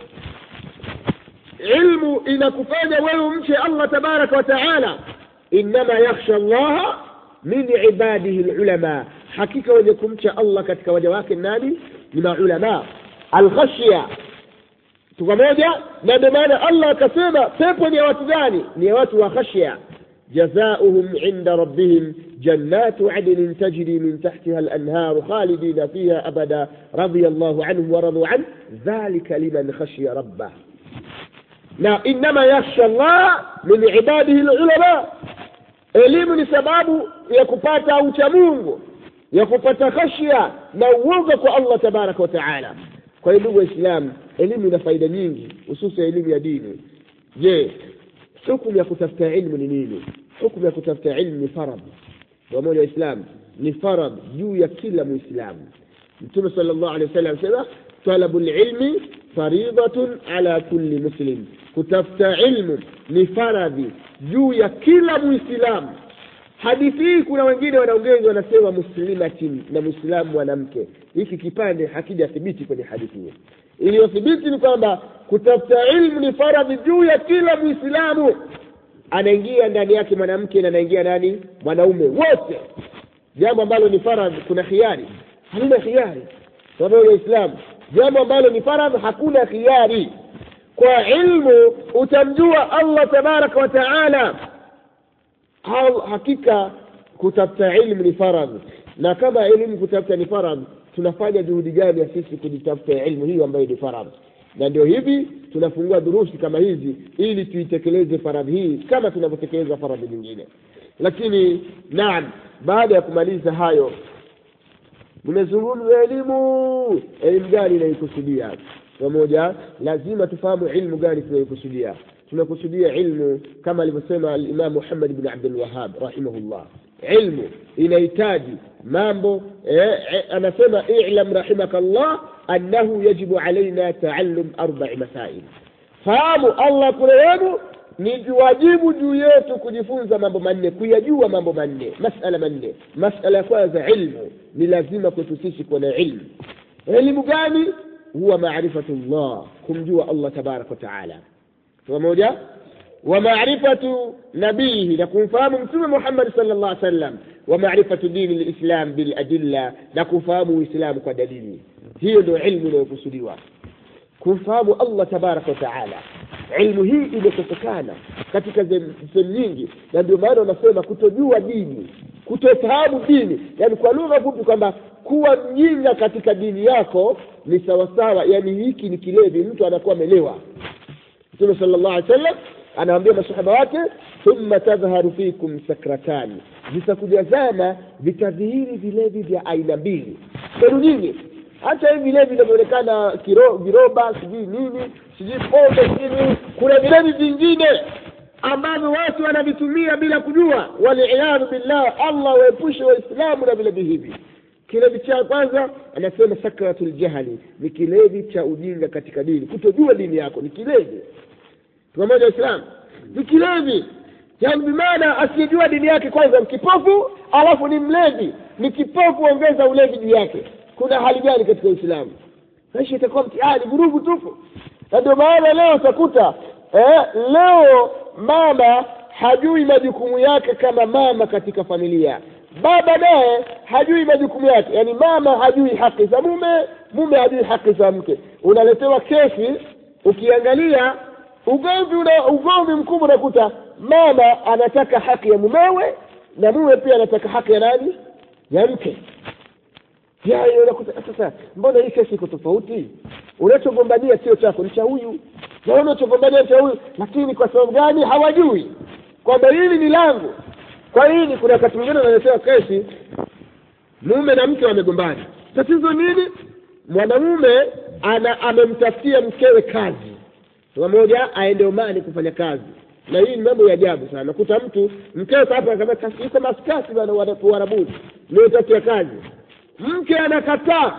ilmu inakufanya wewe umche allah tabaraka wa taala innama yakhsha llaha min ibadihi lulama hakika wenye kumcha allah katika waja wake nani ni maulama alkhashya tu pamoja na ndio maana allah akasema pepo ni ya watu gani ni ya watu wa khashya جزاؤهم عند ربهم جنات عدن تجري من تحتها الأنهار خالدين فيها أبدا رضي الله عنهم ورضوا عنه ذلك لمن خشي ربه لا إنما يخشى الله من عباده العلماء elimu ni sababu ya kupata uchamungu ya kupata khashya na uoga kwa allah tabaraka wataala kwa hiyo ndugu waislamu elimu ina faida nyingi hususa elimu ya dini je hukumu ya kutafuta ilmu ni nini hukumu ya kutafuta ilmu ni faradhi pamoja waislamu ni faradhi juu ya kila mwislamu mtume sala llahu alehi wasallam sema talabu lilmi faridhatun ala kulli muslim kutafuta ilmu ni faradhi juu ya kila mwislamu hadithi hii kuna wengine wanaongeza wanasema muslimatin na mwislamu mwanamke hiki kipande hakijathibiti kwenye hadithi hiyo iliyothibiti ni kwamba kutafuta ilmu ni faradhi juu ya kila mwislamu anaingia ndani yake mwanamke na anaingia nani mwanaume wote jambo ambalo ni faradhi kuna khiari halina khiari sababu waislamu jambo ambalo ni faradhi hakuna khiari kwa ilmu utamjua allah tabaraka wa taala hakika kutafuta ilmu ni faradhi na kama elimu kutafuta ni faradhi tunafanya juhudi gani ya sisi kujitafuta ilmu hiyo ambayo ni faradhi na ndio hivi tunafungua durusi kama hizi ili tuitekeleze faradhi hii kama tunavyotekeleza faradhi nyingine lakini naam baada ya kumaliza hayo nimezungumza elimu elimu gani inaikusudia pamoja lazima tufahamu ilmu gani tunaikusudia tunakusudia ilmu kama alivyosema alimam muhammad bn abdulwahab rahimahullah ilmu inahitaji mambo eh, eh, anasema ilam rahimaka llah annahu yajibu alaina taallum arbai masail fahamu allah kurehemu ni wajibu juu yetu kujifunza mambo manne kuyajua mambo manne masala manne masala ya kwanza ilmu ni lazima kwetu sisi kuwa na ilmu elimu gani huwa marifatu llah kumjua allah tabaraka wataala pamoja wa marifatu nabihi na kumfahamu mtume muhammad sal llah sallam wa marifatu dini lislam biladilla na kufahamu uislamu kwa dalili hiyo ndio ilmu inayokusudiwa kumfahamu allah tabaraka wa taala ilmu hii imekosekana katika sehemu nyingi na ndio maana wanasema kutojua dini kutofahamu dini yani kwa lugha fupi kwamba kuwa mjinga katika dini yako ni sawasawa yani hiki ni kilevi mtu anakuwa amelewa mtume sala llahu alih wasallam anawaambia masahaba wake thumma tadhharu fikum sakratani vitakuja zama vitadhihiri vilevi vya aina mbili kwenu nyingi hata hivi vilevi vinavyoonekana viroba sijui nini sijui pombe sijui kuna vilevi vingine ambavyo watu wanavitumia bila kujua waliyadhu billah allah waepushe waislamu na vilevi hivi kilevi cha kwanza anasema sakratul jahali ni kilevi cha ujinga katika dini kutojua dini yako ni kilevi pamoja waislamu ni kilevi yani bimaana asiyejua dini yake kwanza mkipofu alafu ni mlevi ni kipofu ongeza ulevi juu yake kuna hali gani katika uislamu maisha itakuwa mtihani vurugu tupu na ndio maana leo utakuta eh, leo mama hajui majukumu yake kama mama katika familia baba naye hajui majukumu yake yaani mama hajui haki za mume mume hajui haki za mke unaletewa kesi ukiangalia ugomvi una ugomvi mkubwa unakuta mama anataka haki ya mumewe na mume pia anataka haki ya nani ya mke unakuta sasa mbona hii kesi iko tofauti unachogombania sio chako ni cha huyu na unachogombania cha huyu lakini kwa sababu gani hawajui kwamba hili ni langu kwa hili kuna wakati mwingine unaletewa kesi mume na mke wamegombana tatizo nini mwanamume ana amemtafutia mkewe kazi pamoja aende omani kufanya kazi na hii ni mambo ya ajabu sana nakuta mtu mkewe hapa iko maskasi bana uarabuni niutafutia kazi mke anakataa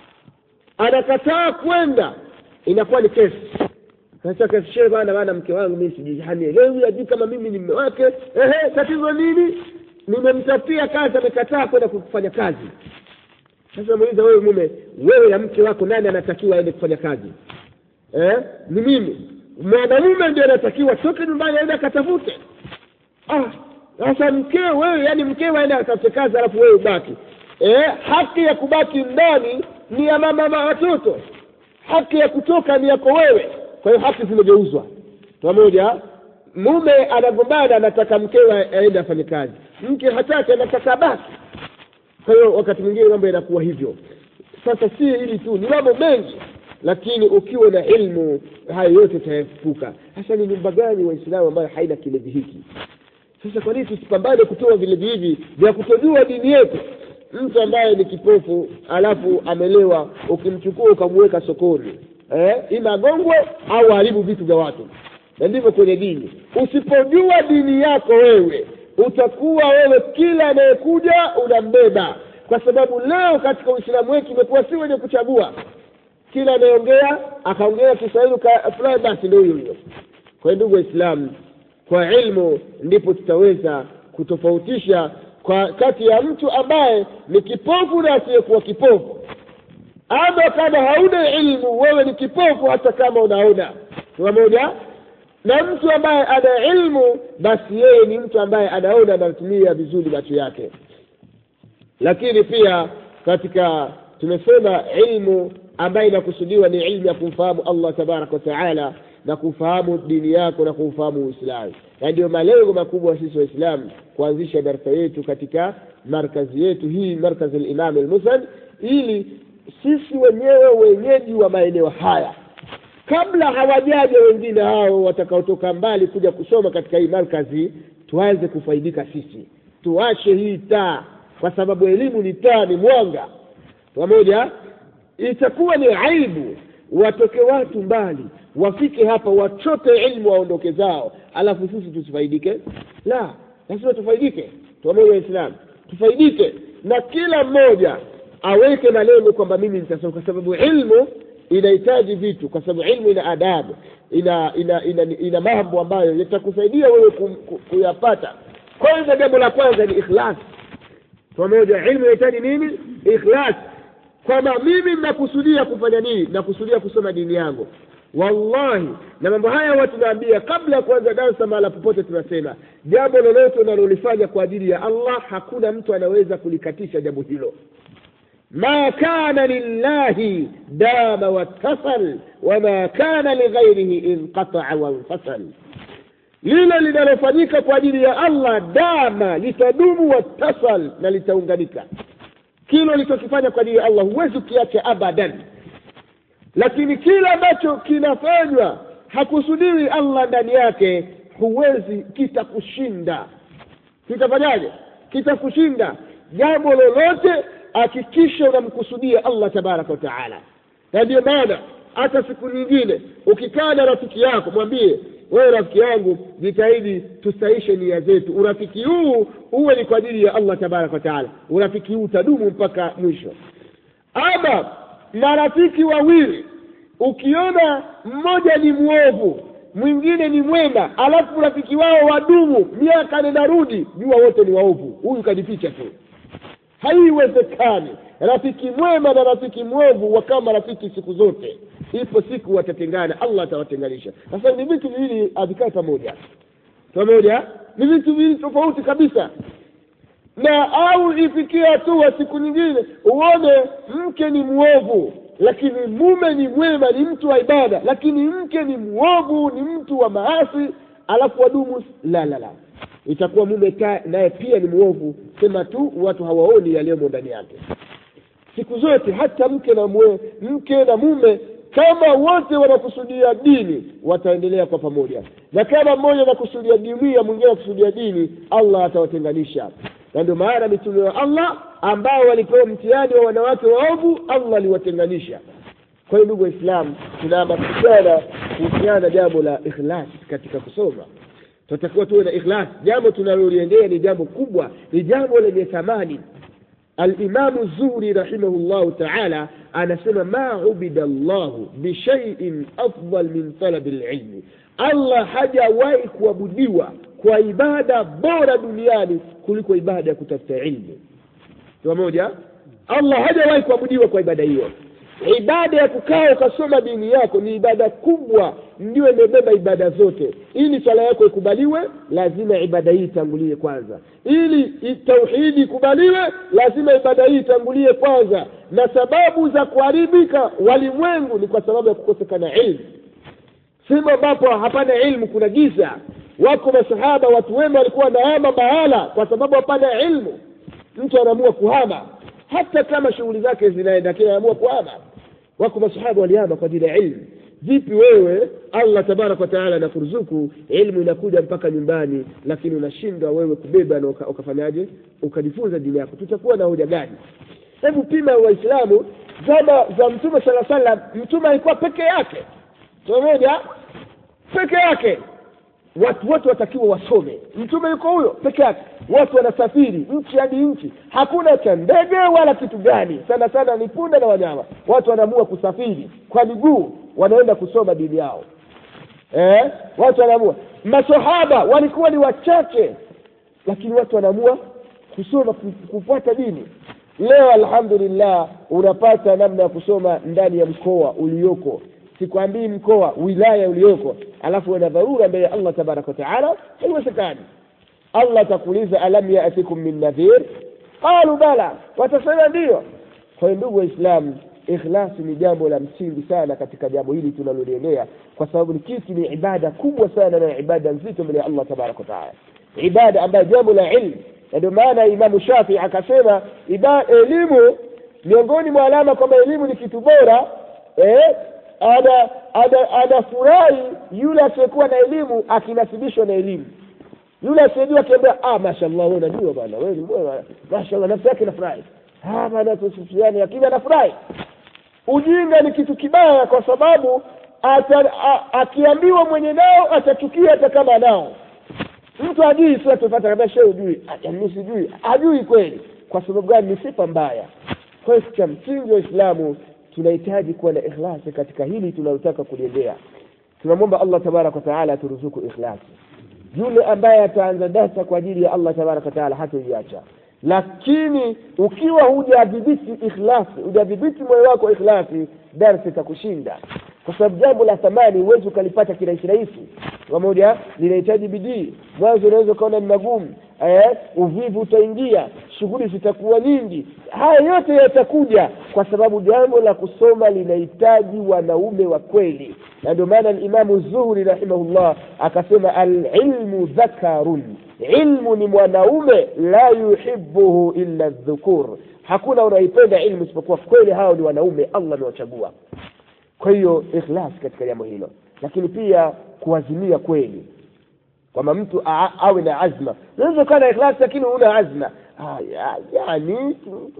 anakataa kwenda inakuwa ni kesi sasa kashe bana bana mke wangu mimi sijihanielewi ajui kama mimi ni mme wake ehe tatizo nini nimemtafutia kazi amekataa kwenda kufanya kazi sasa muuliza wewe mume wewe na mke wako nani anatakiwa aende kufanya kazi eh? ni mimi mwanamume ndio anatakiwa toke nyumbani aende akatafute ah sasa mkeo wewe yani mkeo aende akatafute kazi alafu wewe ubaki eh? haki ya kubaki ndani ni ya mama watoto haki ya kutoka ni yako wewe kwa hiyo haki zimegeuzwa pamoja mume anagombana anataka mkewe aende afanye kazi mke hataki anataka basi kwa hiyo wakati mwingine mambo yanakuwa hivyo sasa si hili tu ni mambo mengi lakini ukiwa na ilmu haya yote utaepuka hasa ni nyumba gani waislamu ambayo haina kilevi hiki sasa kwa nini tusipambane kutoa vilevi hivi vya kutojua dini yetu mtu ambaye ni kipofu alafu amelewa ukimchukua ukamweka sokoni eh, ima agongwe au haribu vitu vya watu na ndivyo kwenye dini usipojua dini yako wewe utakuwa wewe kila anayekuja unambeba kwa sababu leo katika uislamu wetu imekuwa si wenye kuchagua kila anayeongea akaongea kiswahili fulani basi ndio huyo huyo kwa hiyo ndugu waislamu kwa ilmu ndipo tutaweza kutofautisha kwa kati ya mtu ambaye ni kipofu na asiyekuwa kipofu ama kama hauna ilmu wewe ni kipofu hata kama unaona pamoja na mtu ambaye ana ilmu basi yeye ni mtu ambaye anaona anatumia vizuri macho yake lakini pia katika tumesema ilmu ambayo inakusudiwa ni ilmu ya kumfahamu allah tabaraka wataala na kufahamu dini yako na kufahamu uislamu na ndio malengo makubwa sisi waislamu kuanzisha darasa yetu katika markazi yetu hii markazi limam almusad ili sisi wenyewe wenyeji wa maeneo haya kabla hawajaja wengine hao watakaotoka mbali kuja kusoma katika hii markazi tuanze kufaidika sisi tuache hii taa kwa sababu elimu ni taa ni mwanga pamoja itakuwa ni aibu watoke watu mbali wafike hapa wachote ilmu waondoke zao alafu sisi tusifaidike la lazima tufaidike pamoja waislamu tufaidike na kila mmoja aweke malengo kwamba mimi nitasoma kwa sababu ilmu inahitaji vitu kwa sababu ilmu ina adabu ina ina ina, ina, ina mambo ambayo yatakusaidia wewe kuyapata kwanza jambo la kwanza ni ikhlas pamoja ilmu inahitaji nini ikhlas kwamba mimi nakusudia kufanya nini nakusudia kusoma dini yangu wallahi na mambo haya huwa tunaambia kabla ya kuanza darsa mahala popote tunasema jambo lolote unalolifanya kwa ajili ya allah hakuna mtu anaweza kulikatisha jambo hilo ma kana lillahi dama wattasal wama kana lighairihi inqataa wanfasal lile linalofanyika kwa ajili ya allah dama litadumu wattasal na litaunganika kile ulichokifanya kwa ajili ya allah huwezi ukiacha abadan lakini kile ambacho kinafanywa hakusudiwi allah ndani yake huwezi kitakushinda kitafanyaje kitakushinda jambo lolote hakikisha unamkusudia allah tabaraka wa taala na ndio maana hata siku nyingine ukikaa na rafiki yako mwambie wewe rafiki yangu jitahidi tusaishe nia zetu urafiki huu uwe ni kwa ajili ya allah tabaraka wa taala urafiki huu utadumu mpaka mwisho ama marafiki wawili ukiona mmoja ni mwovu mwingine ni mwema alafu rafiki wao wadumu miaka nenda rudi jua wote ni waovu huyu kajificha tu haiwezekani rafiki mwema na rafiki mwovu wakawa marafiki siku zote ipo siku watatengana allah atawatenganisha sasa ni vitu viwili havikae pamoja pamoja ni vitu viwili tofauti kabisa na au ifikie hatua siku nyingine uone mke ni mwovu lakini mume ni mwema ni mtu wa ibada lakini mke ni mwovu ni mtu wa maasi alafu wadumu la la la itakuwa mume naye pia ni mwovu sema tu watu hawaoni yaliyomo ndani yake siku zote hata mke na mwe, mke na mume kama wote wanakusudia dini wataendelea kwa pamoja na kama mmoja anakusudia dunia mwingine anakusudia dini allah atawatenganisha na ndio maana mitume wa allah ambao walipewa mtihani wa wanawake waovu allah aliwatenganisha kwa hiyo ndugu waislamu tunahamasishana kuhusiana na jambo la ikhlas katika kusoma tunatakiwa tuwe na ikhlas jambo tunaloliendea ni jambo kubwa ni jambo lenye thamani alimamu zuri rahimahullahu taala anasema ma ubida llahu bishaiin afdal min talabi lilmi allah hajawahi kuabudiwa kwa ibada bora duniani kuliko ibada ya kutafuta ilmu pamoja allah hajawahi kuabudiwa kwa ibada hiyo ibada ya kukaa ukasoma dini yako ni ibada kubwa ndio imebeba ibada zote ili swala yako ikubaliwe lazima ibada hii itangulie kwanza ili tauhidi ikubaliwe lazima ibada hii itangulie kwanza na sababu za kuharibika walimwengu ni kwa sababu ya kukosekana ilmu sehemu ambapo hapana ilmu kuna giza wako masahaba watu wema walikuwa wanahama mahala kwa sababu hapana ilmu mtu anaamua kuhama hata kama shughuli zake zinaenda lakini anaamua kuhama wako masahaba walihama kwa ajili ya ilmu vipi wewe allah tabaraka wataala anakuruzuku ilmu inakuja mpaka nyumbani lakini unashindwa wewe kubeba na uka, ukafanyaje ukajifunza dini yako tutakuwa na hoja gani hebu pima waislamu zama za mtume sala salam mtume alikuwa peke yake pamoja peke yake watu wote watakiwa wasome mtume yuko huyo peke yake watu wanasafiri nchi hadi nchi hakuna cha ndege wala kitu gani sana sana ni punda na wanyama watu wanaamua kusafiri kwa miguu wanaenda kusoma dini yao eh? watu wanaamua masahaba walikuwa ni wachache lakini watu wanaamua kusoma kufuata dini leo alhamdulillah unapata namna ya kusoma ndani ya mkoa ulioko sikwambii mkoa wilaya ulioko alafu una dharura mbele ya allah tabaraka wataala haiwezekani allah atakuuliza alam yatikum min nadhir qalu bala watasema ndiyo kwa hiyo ndugu waislamu ikhlasi ni jambo la msingi sana katika jambo hili tunaloliendea kwa sababu ni kitu ni ibada kubwa sana na ibada nzito mbele ya allah tabaraka wataala ibada ambayo jambo la ilmu na ndio maana imamu shafii akasema elimu miongoni mwa alama kwamba elimu ni kitu bora eh, ana anafurahi yule asiyekuwa na elimu akinasibishwa na elimu yule asiyejua akiambia ah mashallah wewe unajua bwana wewe ni mwema mashallah nafsi yake inafurahi ah bwana tusifiane lakini anafurahi ujinga ni kitu kibaya kwa sababu ata, a, akiambiwa mwenye nao atachukia hata kama nao mtu hajui sio tupata kabisa shehe hujui mimi sijui hajui kweli kwa sababu gani ni sifa mbaya kwa hiyo cha msingi wa Uislamu tunahitaji kuwa na ikhlasi katika hili tunalotaka kuliendea tunamwomba allah tabaraka wataala aturuzuku ikhlasi yule ambaye ataanza dasa kwa ajili ya allah tabaraka wataala hatoiacha lakini ukiwa hujadhibiti ikhlasi hujadhibiti moyo wako ikhlasi darsa itakushinda kwa sababu jambo la thamani huwezi ukalipata kirahisi rahisi pamoja linahitaji bidii mwanzo unaweza ukaona ni magumu eh, uvivu utaingia shughuli zitakuwa nyingi haya yote yatakuja kwa sababu jambo la kusoma linahitaji wanaume wa kweli na ndio maana alimamu zuhuri rahimahullah akasema alilmu dhakarun ilmu ni mwanaume la yuhibuhu illa dhukur hakuna unaipenda ilmu isipokuwa kweli hao ni wanaume allah amewachagua kwa hiyo ikhlas katika jambo hilo lakini pia kuazimia kweli kwamba mtu a- awe na azma unaweza ukawa na ikhlas lakini huna azma ah, ya, yani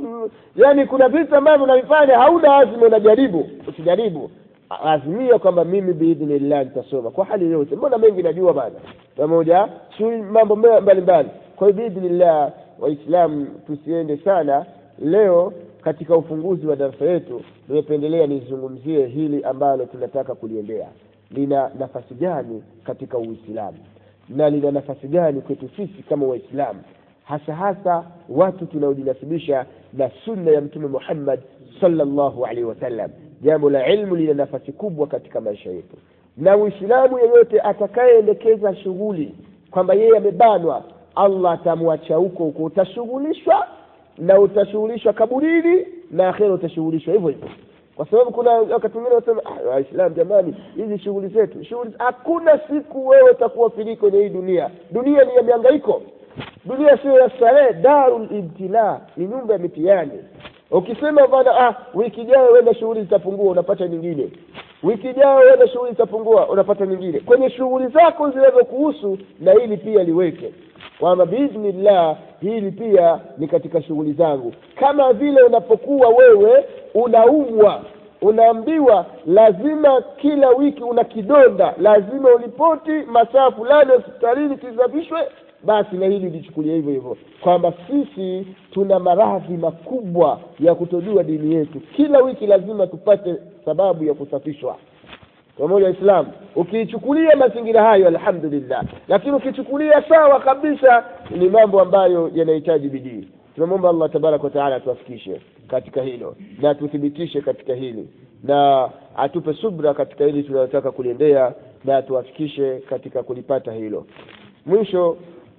yani kuna vitu ambavyo unavifanya hauna azma unajaribu usijaribu azimia kwamba mimi biidhnillah nitasoma kwa hali yote mbona mengi najua bana pamoja shughuli mambo me- mbalimbali kwa hiyo biidhnillah waislamu tusiende sana leo katika ufunguzi wa darasa yetu nimependelea nizungumzie hili ambalo tunataka kuliendea lina nafasi gani katika uislamu na lina nafasi gani kwetu sisi kama waislamu hasa hasa watu tunaojinasibisha na sunna ya mtume muhammad sallallahu alaihi wasallam jambo la ilmu lina nafasi kubwa katika maisha yetu na uislamu yeyote atakayeendekeza shughuli kwamba yeye amebanwa allah atamwacha huko huko utashughulishwa na utashughulishwa kaburini na akhera utashughulishwa hivyo hivyo kwa sababu kuna wakati mwingine wanasema "Ah, waislamu jamani hizi shughuli zetu shughuli hakuna siku wewe utakuwa fili kwenye hii dunia dunia ni ya miangaiko dunia sio ya starehe darul ibtila ni nyumba ya mitihani ukisema bana ah wiki ijayo wenda shughuli zitapungua unapata nyingine wiki ijayo wenda shughuli zitapungua unapata nyingine kwenye shughuli zako zinazokuhusu na hili pia liweke kwamba biidhnillah hili pia ni katika shughuli zangu kama vile unapokuwa wewe unaumwa unaambiwa lazima kila wiki una kidonda lazima ulipoti masaa fulani hospitalini kisafishwe basi na hili lichukulia hivyo hivyo kwamba sisi tuna maradhi makubwa ya kutojua dini yetu kila wiki lazima tupate sababu ya kusafishwa pamoja waislamu ukiichukulia mazingira hayo alhamdulillah lakini ukichukulia sawa kabisa ni mambo ambayo yanahitaji bidii tunamwomba allah tabaraka wataala atuafikishe katika hilo na atuthibitishe katika hili na atupe subra katika hili tunalotaka kuliendea na atuafikishe katika kulipata hilo mwisho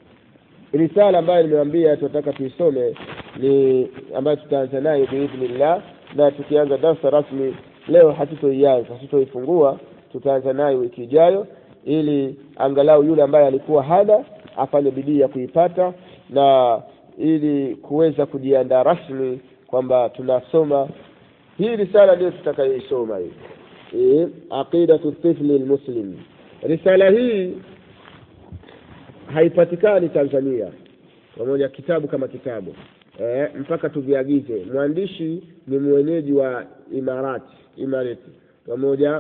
risala ambayo nimewambia tunataka tuisome ni ambayo tutaanza nayo biidhnillah na tukianza darsa rasmi leo hatutoianza hatutoifungua tutaanza nayo wiki ijayo ili angalau yule ambaye alikuwa hana afanye bidii ya kuipata na ili kuweza kujiandaa rasmi kwamba tunasoma hii risala ndio tutakayoisoma hii e, aqidatu tifli lmuslim risala hii haipatikani tanzania pamoja kitabu kama kitabu e, mpaka tuviagize mwandishi ni mwenyeji wa imarati imarati pamoja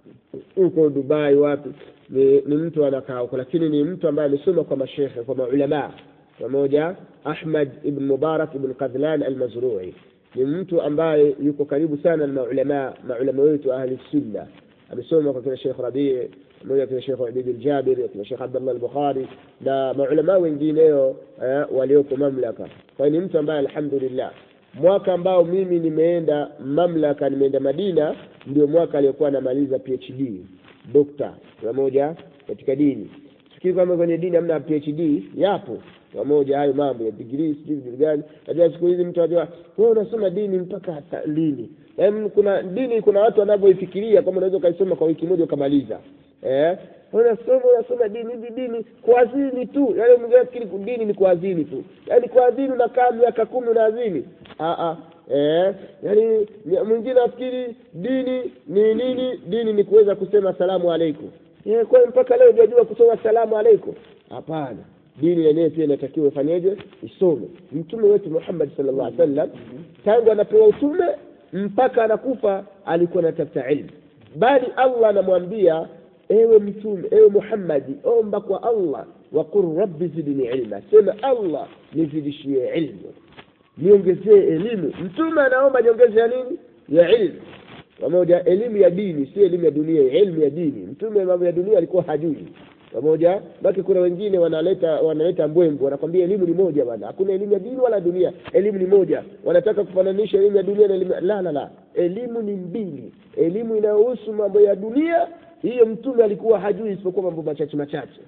huko dubai wapi ni, ni mtu anakaa huko lakini ni mtu ambaye amesoma kwa mashekhe kwa maulamaa pamoja ahmad ibn mubarak ibn qadhlan almazrui ni mtu ambaye yuko karibu sana na maulamaa maulama wetu ahli sunna amesoma kwa kina shekh rabii pamoja kina shekh ubid ljabiri kina shekh abdallah albukhari na maulamaa wengineo eh, walioko mamlaka kwa hiyo ni mtu ambaye alhamdulillah mwaka ambao mimi nimeenda mamlaka nimeenda madina ndio mwaka aliyokuwa anamaliza phd dokta pamoja katika dini fikiri kwamba kwenye dini hamna phd yapo pamoja hayo mambo ya digrii sijui vitu gani najua siku hizi mtu ajua wewe unasoma dini mpaka hata lini yaani kuna dini kuna watu wanavyoifikiria kama unaweza ukaisoma kwa wiki moja ukamaliza eh unasoma unasoma dini hivi dini kuazini tu yaani mwingine nafikiri dini ni kuazini tu yaani kuazini unakaa miaka kumi unaazini ah ah eh yaani mwingine afikiri dini ni nini dini ni kuweza kusema salamu alaikum eh kwa hiyo mpaka leo hujajua kusoma salamu alaikum hapana dini yenyewe pia inatakiwa ifanyeje isome mtume wetu muhammad sallallahu alaihi wasallam tangu anapewa utume mpaka anakufa alikuwa anatafuta ilmu bali allah anamwambia ewe mtume ewe muhammadi omba kwa allah waqul rabbi zidni ilma sema allah nizidishie ilmu niongezee elimu mtume anaomba niongeze ya nini ya ilmu pamoja elimu ya dini si elimu ya dunia elimu ya dini mtume mambo ya dunia alikuwa hajui pamoja baki kuna wengine wanaleta wanaleta mbwembwe wanakwambia elimu ni moja bwana hakuna elimu ya dini wala dunia elimu ni moja wanataka kufananisha elimu ya dunia na elimu la la la elimu ni mbili elimu inayohusu mambo ya dunia hiyo mtume alikuwa hajui isipokuwa mambo machache machache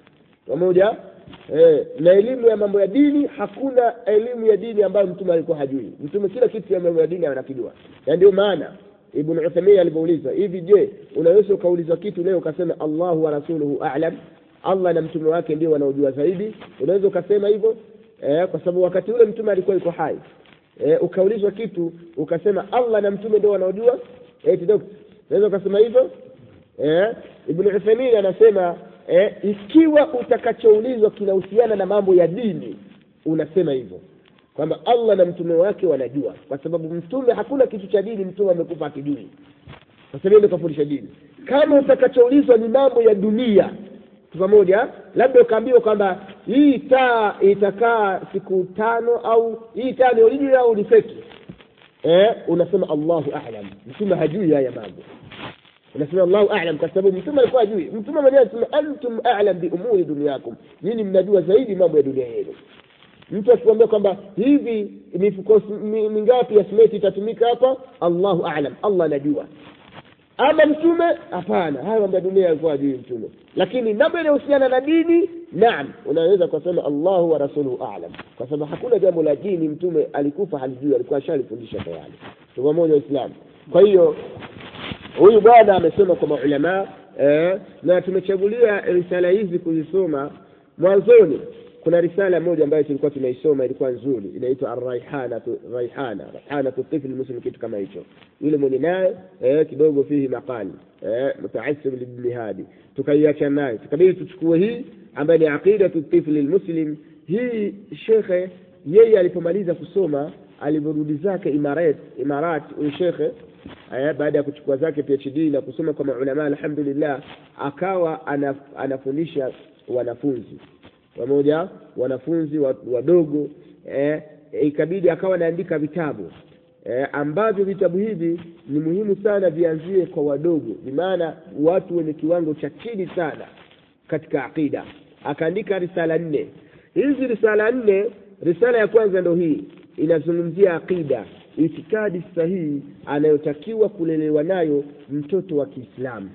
pamoja eh, na elimu ya mambo ya dini hakuna elimu ya dini ambayo mtume alikuwa hajui mtume kila kitu ya mambo ya dini anakijua na ndio maana ibn uthaimin alivyouliza hivi je unaweza ukaulizwa kitu leo ukasema allahu wa rasuluhu alam allah na mtume wake ndio wanaojua zaidi unaweza ukasema hivyo eh, kwa sababu wakati ule mtume alikuwa yuko hai eh, ukaulizwa kitu ukasema allah na mtume ndio wanaojua eh, kidogo unaweza ukasema hivyo eh, ibn uthaimin anasema eh, ikiwa utakachoulizwa kinahusiana na mambo ya dini unasema hivyo kwamba allah na mtume wake wanajua kwa sababu mtume hakuna kitu cha dini mtume amekufa akijui kwa sababu ndio kafundisha dini kama utakachoulizwa ni mambo ya dunia pamoja labda ukaambiwa kwamba hii taa itakaa siku tano au hii taa ni original au ni feki eh, unasema allahu alam mtume hajui haya mambo unasema allahu alam kwa sababu mtume alikuwa hajui mtume mwenyewe anasema antum alam biumuri duniyakum nyinyi mnajua zaidi mambo ya dunia yenu mtu akikwambia kwamba hivi mifuko mingapi ya simeti itatumika hapa allahu alam allah anajua ama mtume hapana haya mambo ya dunia alikuwa hajui mtume lakini mambo yanayohusiana na dini naam unaweza kusema allahu wa rasuluhu alam kwa sababu hakuna jambo la dini mtume alikufa halijui alikuwa ashalifundisha tayari pamoja waislamu kwa hiyo huyu bwana amesoma kwa maulamaa eh, na tumechagulia risala hizi kuzisoma mwanzoni kuna risala moja ambayo tulikuwa tunaisoma ilikuwa nzuri inaitwa arraihanatu raihana raihanatu tifli muslim kitu kama hicho yule mwenye naye eh, kidogo fihi maqali eh, mutaasib libni hadi tukaiacha naye tukabidi tuchukue hii ambayo ni aqidatu tifli lmuslim hii shekhe yeye alipomaliza kusoma alivyorudi zake imarat imarat huyu shekhe eh, baada ya kuchukua zake phd na kusoma kwa maulamaa alhamdulillah akawa anaf, anafundisha wanafunzi pamoja wanafunzi wadogo eh, ikabidi akawa anaandika vitabu eh, ambavyo vitabu hivi ni muhimu sana vianzie kwa wadogo bimaana watu wenye kiwango cha chini sana katika aqida akaandika risala nne hizi risala nne risala ya kwanza ndo hii inazungumzia aqida itikadi sahihi anayotakiwa kulelewa nayo mtoto wa kiislamu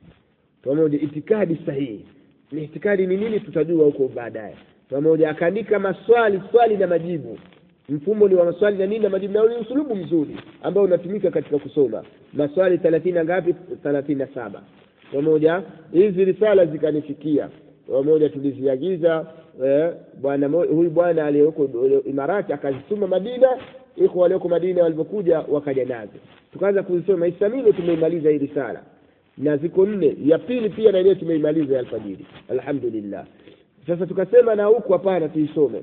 pamoja itikadi sahihi ni itikadi ni nini tutajua huko baadaye pamoja akaandika maswali swali na majibu mfumo ni wa maswali na nini na majibu na ni usulubu mzuri ambao unatumika katika kusoma maswali thelathini na ngapi thelathini na saba pamoja hizi risala zikanifikia pamoja tuliziagiza eh, bwana huyu bwana aliyeko imarati akazituma madina iko walioko madina walivyokuja wakaja nazo tukaanza kuzisoma isamilo tumeimaliza hii risala na ziko nne ya pili pia na ile tumeimaliza ya alfajiri alhamdulillah sasa tukasema na huku hapana tuisome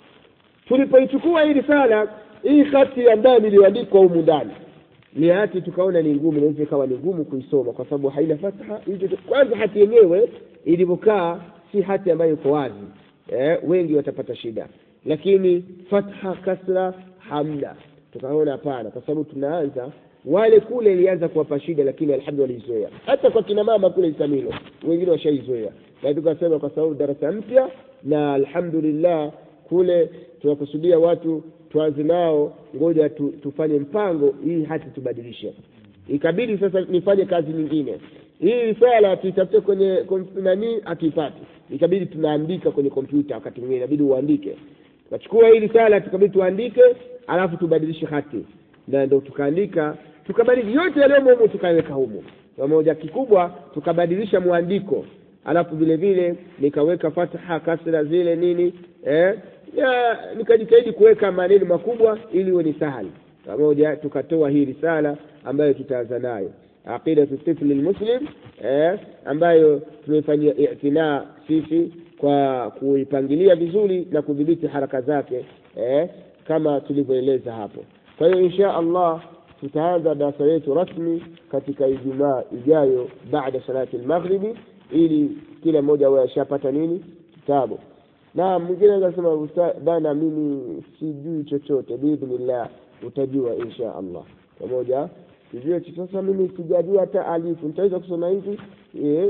tulipoichukua hii risala hii hati ya ndani iliyoandikwa humu ndani ni hati tukaona ni ngumu inaweza ikawa ni ngumu kuisoma kwa sababu haina fatha hizo kwanza hati yenyewe ilivyokaa si hati ambayo iko wazi eh, wengi watapata shida lakini fatha kasra hamna tukaona hapana kwa sababu tunaanza wale kule ilianza kuwapa shida lakini alhamdulillah walizoea hata kwa kina mama kule isamilo wengine washaizoea na tukasema kwa sababu darasa mpya na alhamdulillah kule tunakusudia watu tuanze nao ngoja tu, tufanye mpango hii hati tubadilishe ikabidi sasa nifanye kazi nyingine hii risala tuitafute kwenye nani hatuipati ikabidi tunaandika kwenye kompyuta wakati mwingine inabidi uandike tukachukua hii risala tukabidi tuandike alafu tubadilishe hati na ndo tukaandika tukabadili yote yaliyomo humu tukaweka humu pamoja kikubwa tukabadilisha mwandiko alafu vile vile nikaweka fatha kasra zile nini eh, ya nikajitahidi kuweka maneno makubwa ili iwe ni sahali pamoja tukatoa hii risala ambayo tutaanza nayo aqidatu tifli lmuslim eh, ambayo tumeifanyia itinaa sisi kwa kuipangilia vizuri na kudhibiti haraka zake eh, kama tulivyoeleza hapo kwa hiyo insha allah tutaanza darasa letu rasmi katika ijumaa ijayo baada salati lmaghribi ili kila mmoja awe ashapata nini kitabu na mwingine akasema bana mimi sijui chochote biidhnillah utajua insha allah pamoja sijui sasa mimi sijajua hata alifu nitaweza kusoma hivi eh,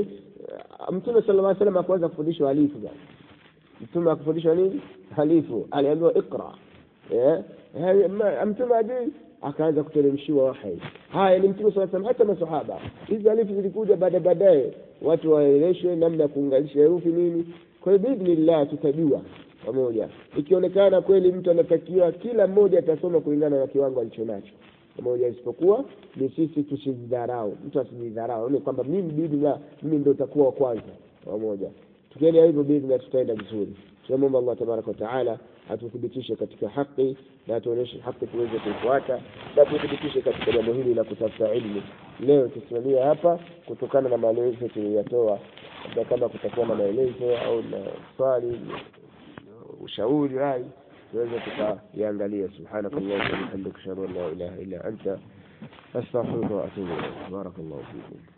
mtume sala llah salam akuweza kufundishwa alifu bana mtume akufundishwa nini alifu aliambiwa iqra eh, mtume ajui akaanza kuteremshiwa wahai haya ni mtume saa salam hata masahaba hizi alifu zilikuja baada baadaye watu waeleshwe namna ya kuunganisha herufi nini kwa hiyo biidhnillah tutajua pamoja ikionekana kweli mtu anatakiwa kila mmoja atasoma kulingana na kiwango alichonacho pamoja isipokuwa ni sisi tusijidharau mtu asijidharau ni kwamba mimi biidhnillah mimi ndo utakuwa wa kwanza pamoja tukienda hivyo biidhnillah tutaenda vizuri tunamwomba allah tabaraka wataala atuthibitishe katika haki na atuonyeshe haki tuweze kuifuata na tuthibitishe katika jambo hili la kutafuta ilmu leo tusimamia hapa kutokana na maelezo tuliyoyatoa labda kama kutakuwa na maelezo au na swali ushauri rai tuweze tukaiangalia subhanakallah wa bihamdika ashhadu an la ilaha illa anta astaghfiruka wa atubu ilaik barakallahu fikum